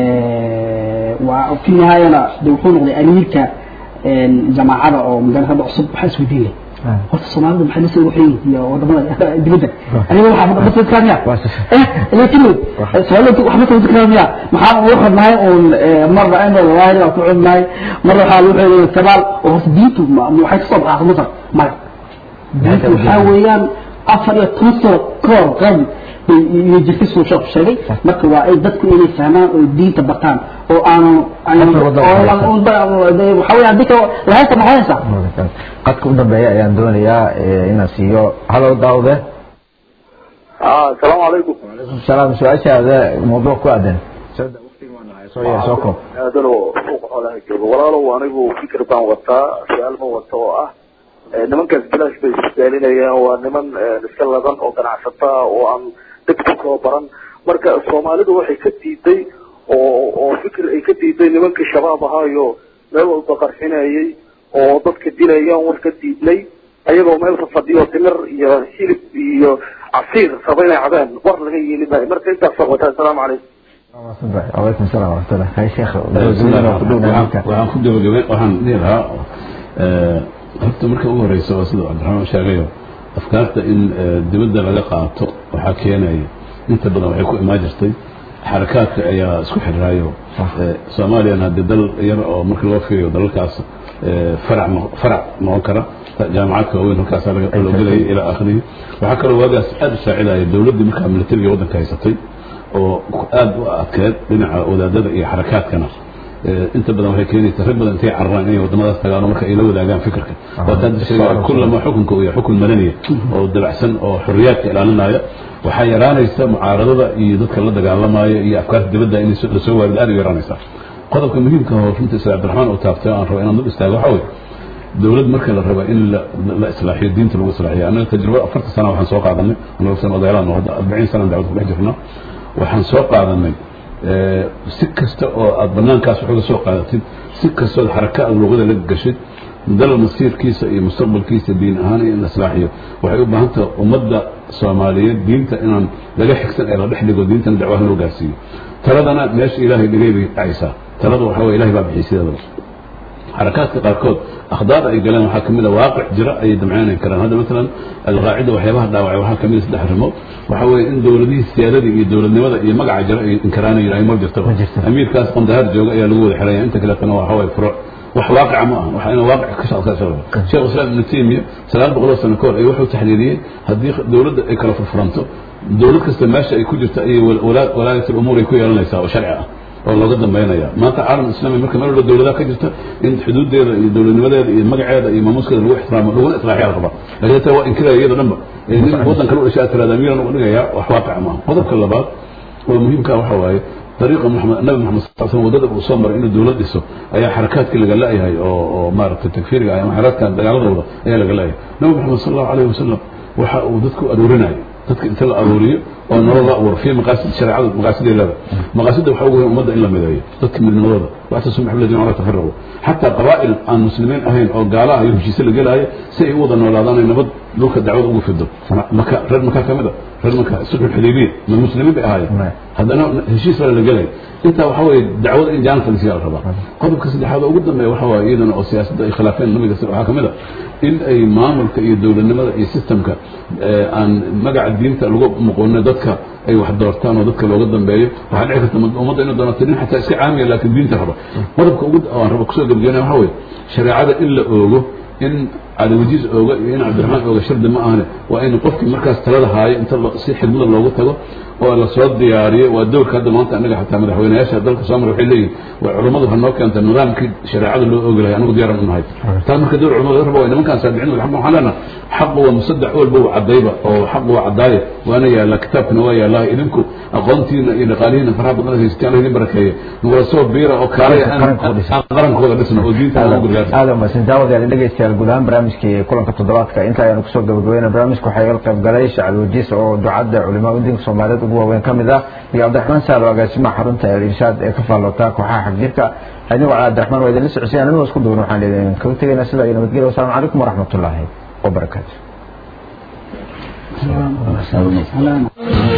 وفي النهاية دوحون غدي أميركا جماعة أو مدن هذا عصب حس ودين لي آه. قلت الصومال ده محل يسوي وحين يا وضمنا دبدا أنا ما حافظ بس الكلام يا واسف. إيه لكن واحد. سؤال لك وحبت الكلام يا محاول واحد معي مرة أنا والله لو تقعد معي مرة حال وحين الكبال وهو ديتو ما حيث صبح آخر مصر ما ديتو حاويان أفر يتنصر كور قبل يجلس soo sheekh sheegay marka waa ay dadku inay fahmaan oo diinta bartaan oo aanu Afar waddo waxa weeye hadii kale lahaysta maxaysa qadka u dambeeya ayaan doonayaa eh, inaan siiyo halo daawde اه السلام عليكم waalaikum salaam su-aashaada mawduuc ku aadan soo da waqtiga waan nahay soo yee soo koob aadano suuqa xoolaha jooga walaalow anigu fikir baan wataa su-aal ma wata oo ah eh, nimankaas bilaash bay isbaalinayaan waa niman eh, iska ladan oo ganacsata oo aan dad ku soo baran marka soomaalidu waxay ka diiday oo oo fikir ay ka diiday nimankii shabaab ahaayo meel walba qarxinayay oo dadka dilayaan war ka diidnay ayagoo meel fafadhiyo timir iyo hilib iyo casiir raba inay cabaan war laga yeeli maayo marka intaas soo wata assalaamu calaykum وعليكم السلام ورحمة الله هاي شيخ waxaan ku gabagabe waxaan dhihi lahaa horta marka ugu horeysa waa sida cabdiraxmaan sheegayo afkaarta in dibadda laga qaato waxaa keenaya inta badan waxay ku imaan jirtay xarakaadka ayaa isku xiraayo soomaaliyana haddii dal yar oo marka loo fiiriyo dalalkaas farac farac noqon kara jaamacadka waaweyn halkaasa loo gelaya ilaa akhirihi waxaa kaloo waagaas aada u saacidaya dowladdii markaa militariga waddanka haysatay oo aada u adkeed dhinaca wadaadada iyo xarakaadkana inta badan waxay keenaysa rag badan intay cararaan inay wadamadaas tagaan marka ay la wadaagaan fikirka waataan sheegaya kullama xukunka uu yahay xukun madaniya oo dabacsan oo xorriyaadka ilaalinaya waxaa yaraanaysa mucaaradada iyo dadka la dagaalamaya iyo afkaarta dibadda in lasoo waarido aada u yaraanaysaa qodobka muhiimka oo runta isla cabdiraxmaan uu taabtay aan rabo inaan dul istaago waxaa weye dowlad marka la raba in la islaaxiyo diinta lagu islaaxiyo annaga tajribo afarta sana waxaan soo qaadanay annaga san odaylaan hadda arbaciin sana dacwad kudhex jirnaa waxaan soo qaadanay si kasta oo aad banaankaas waxuga soo qaadatid si kastood xaraka aad luqada la gashid dal masiirkiisa iyo mustaqbalkiisa diin ahaan in la islaaxiyo waxay u baahan tahay ummadda soomaaliyeed diinta inaan laga xigsan ee la dhex dhigo diintana dacwaha loo gaarsiiyo taladana meesha ilaahay dhigay bay dhacaysaa talada waxa weye ilahay baa bixiyay sideedaba xarakaadka qaarkood akhdaarda ay galeen waxaa kamid a waaqic jira ayay damceynayn karaan hadda maalan alqaacida waxyaabaha dhaawacay waxaa kamid a saddex arrimood waxa weeye in dowladihii siyaadadii iyo dowladnimada iyo magaca jira ay inkaraana yidhahay ma jirtaba amiirkaas qandahaar jooga ayaa lagu wada xiraya inta kaleetana waxa waye furuuc wax waaqica ma aha waxa ina waaqic ka shaqeysaa sheekh islaam ibnu taymiya sagaal boqoloo sano kahor ay wuxuu taxliiliyey haddii dowladda ay kala furfuranto dowlad kasta meesha ay ku jirto ayay walaayat umuur ay ku yeelanaysaa oo sharci ah oo looga dambeynaya maanta caalam islaami marka meel walba dowladaha ka jirta in xuduudeeda iyo dowladnimadeeda iyo magaceeda iyo maamuuskeeda lagu ixtiraamo laguna islaaxiya la rabaa laakiin taa waa inkiraya iyada dhanba nin waddan kale u dhashay aad tiraada amiiran u dhigaya wax waaqica maaha qodobka labaad oo muhiimka waxa waaye dariiqa maxamed nabi maxamed sal slam wadada uu soo maray inuu dowlad dhiso ayaa xarakaadkii laga la-yahay oo oo maaragtay takfiiriga ah ama xarakaadkan dagaaladooda ayaa laga la-yahay nabi maxamed sal allahu alayhi wasalam waxa uu dadku aruurinayo dadka inta la aruuriyo oo nolol la abuuro fi maqaasid shareecada maqaasideedaba maqaasidda waxa ugu weyn ummadda in la mideeyo dadka midnimadooda waxtasum xabladin ala tafaraqu xataa qabaa'il aan muslimiin ahayn oo gaala ah iyo heshiise la gelaayo si ay u wada noolaadaan ay nabad dhulka dacwada ugu fido maka reer makaa ka mid a reer maka sulxu xudaybiya ma muslimiin bay ahaayeen haddana heshiis baa la gelaya intaa waxa weeye dacwada in jaanka lasiyaa la rabaa qodobka saddexaad oo ugu dambeeya waxa waaye iyadana oo siyaasadda ay khilaafeen nabiga waxaa ka mid a in ay maamulka iyo dowladnimada iyo systemka aan magaca diinta lagu muqoonin dadka ay wax doortaan oo dadka looga dambeeyo waxaa dhici karta ummadda inay doonato nin xataa iska caamiya laakiin diinta raba qodobka ugu aan raba kusoo gebgeynaya waxa weeye shareecada in la oogo in cadawajiis ooga iyo in cabdiraxmaan ooga shardi ma ahane waa in qofkii markaas talada haayo inta si xigmada loogu tago oo lasoo diyaariyo waa dowrka hadda maanta annaga xataa madaxweynayaasha dalka soomar waxay leeyihin waa culummadu waxaa noo keenta nidaamkii shareecada loo oogi lahay anagu diyaaran u nahay taa marka dowr culamada raba waa nimankaan saabicin wal xaq waxaan leenaha xaqu waa musaddex walba waa caddayba oo xaqu waa caddaaye waana yaallaa kitaabkana waa yaallaa idinku aqoontiina iyo dhaqaalihiina faraha badan haystaan idin barakeeye nugula soo biira oo kaalaya aan qarankooda dhisno oo diinta aan ugu gargaarsan aada umahadsan daawadayaal dhegeystayaal guud ahaan barnaamijkii kulanka toddobaadka inta ayaanu kusoo gabagabeynay barnaamijka waxaa iga qayb galay shacab wajiis oo ducadda culimaa udiinka soomaaliyeed ugu waaweyn ka mid ah iyo cabdiraxmaan saalo agaasimaha xarunta el irshaad ee ka faallota kooxaha xagjirka anigoo cali cabdiraxmaan waa idinla socosay anigoo isku duwan waxaan idin kaga tegaynaa sidaa iyo nabadgelya wasalaamu calaykum waraxmatullaahi wabarakaatu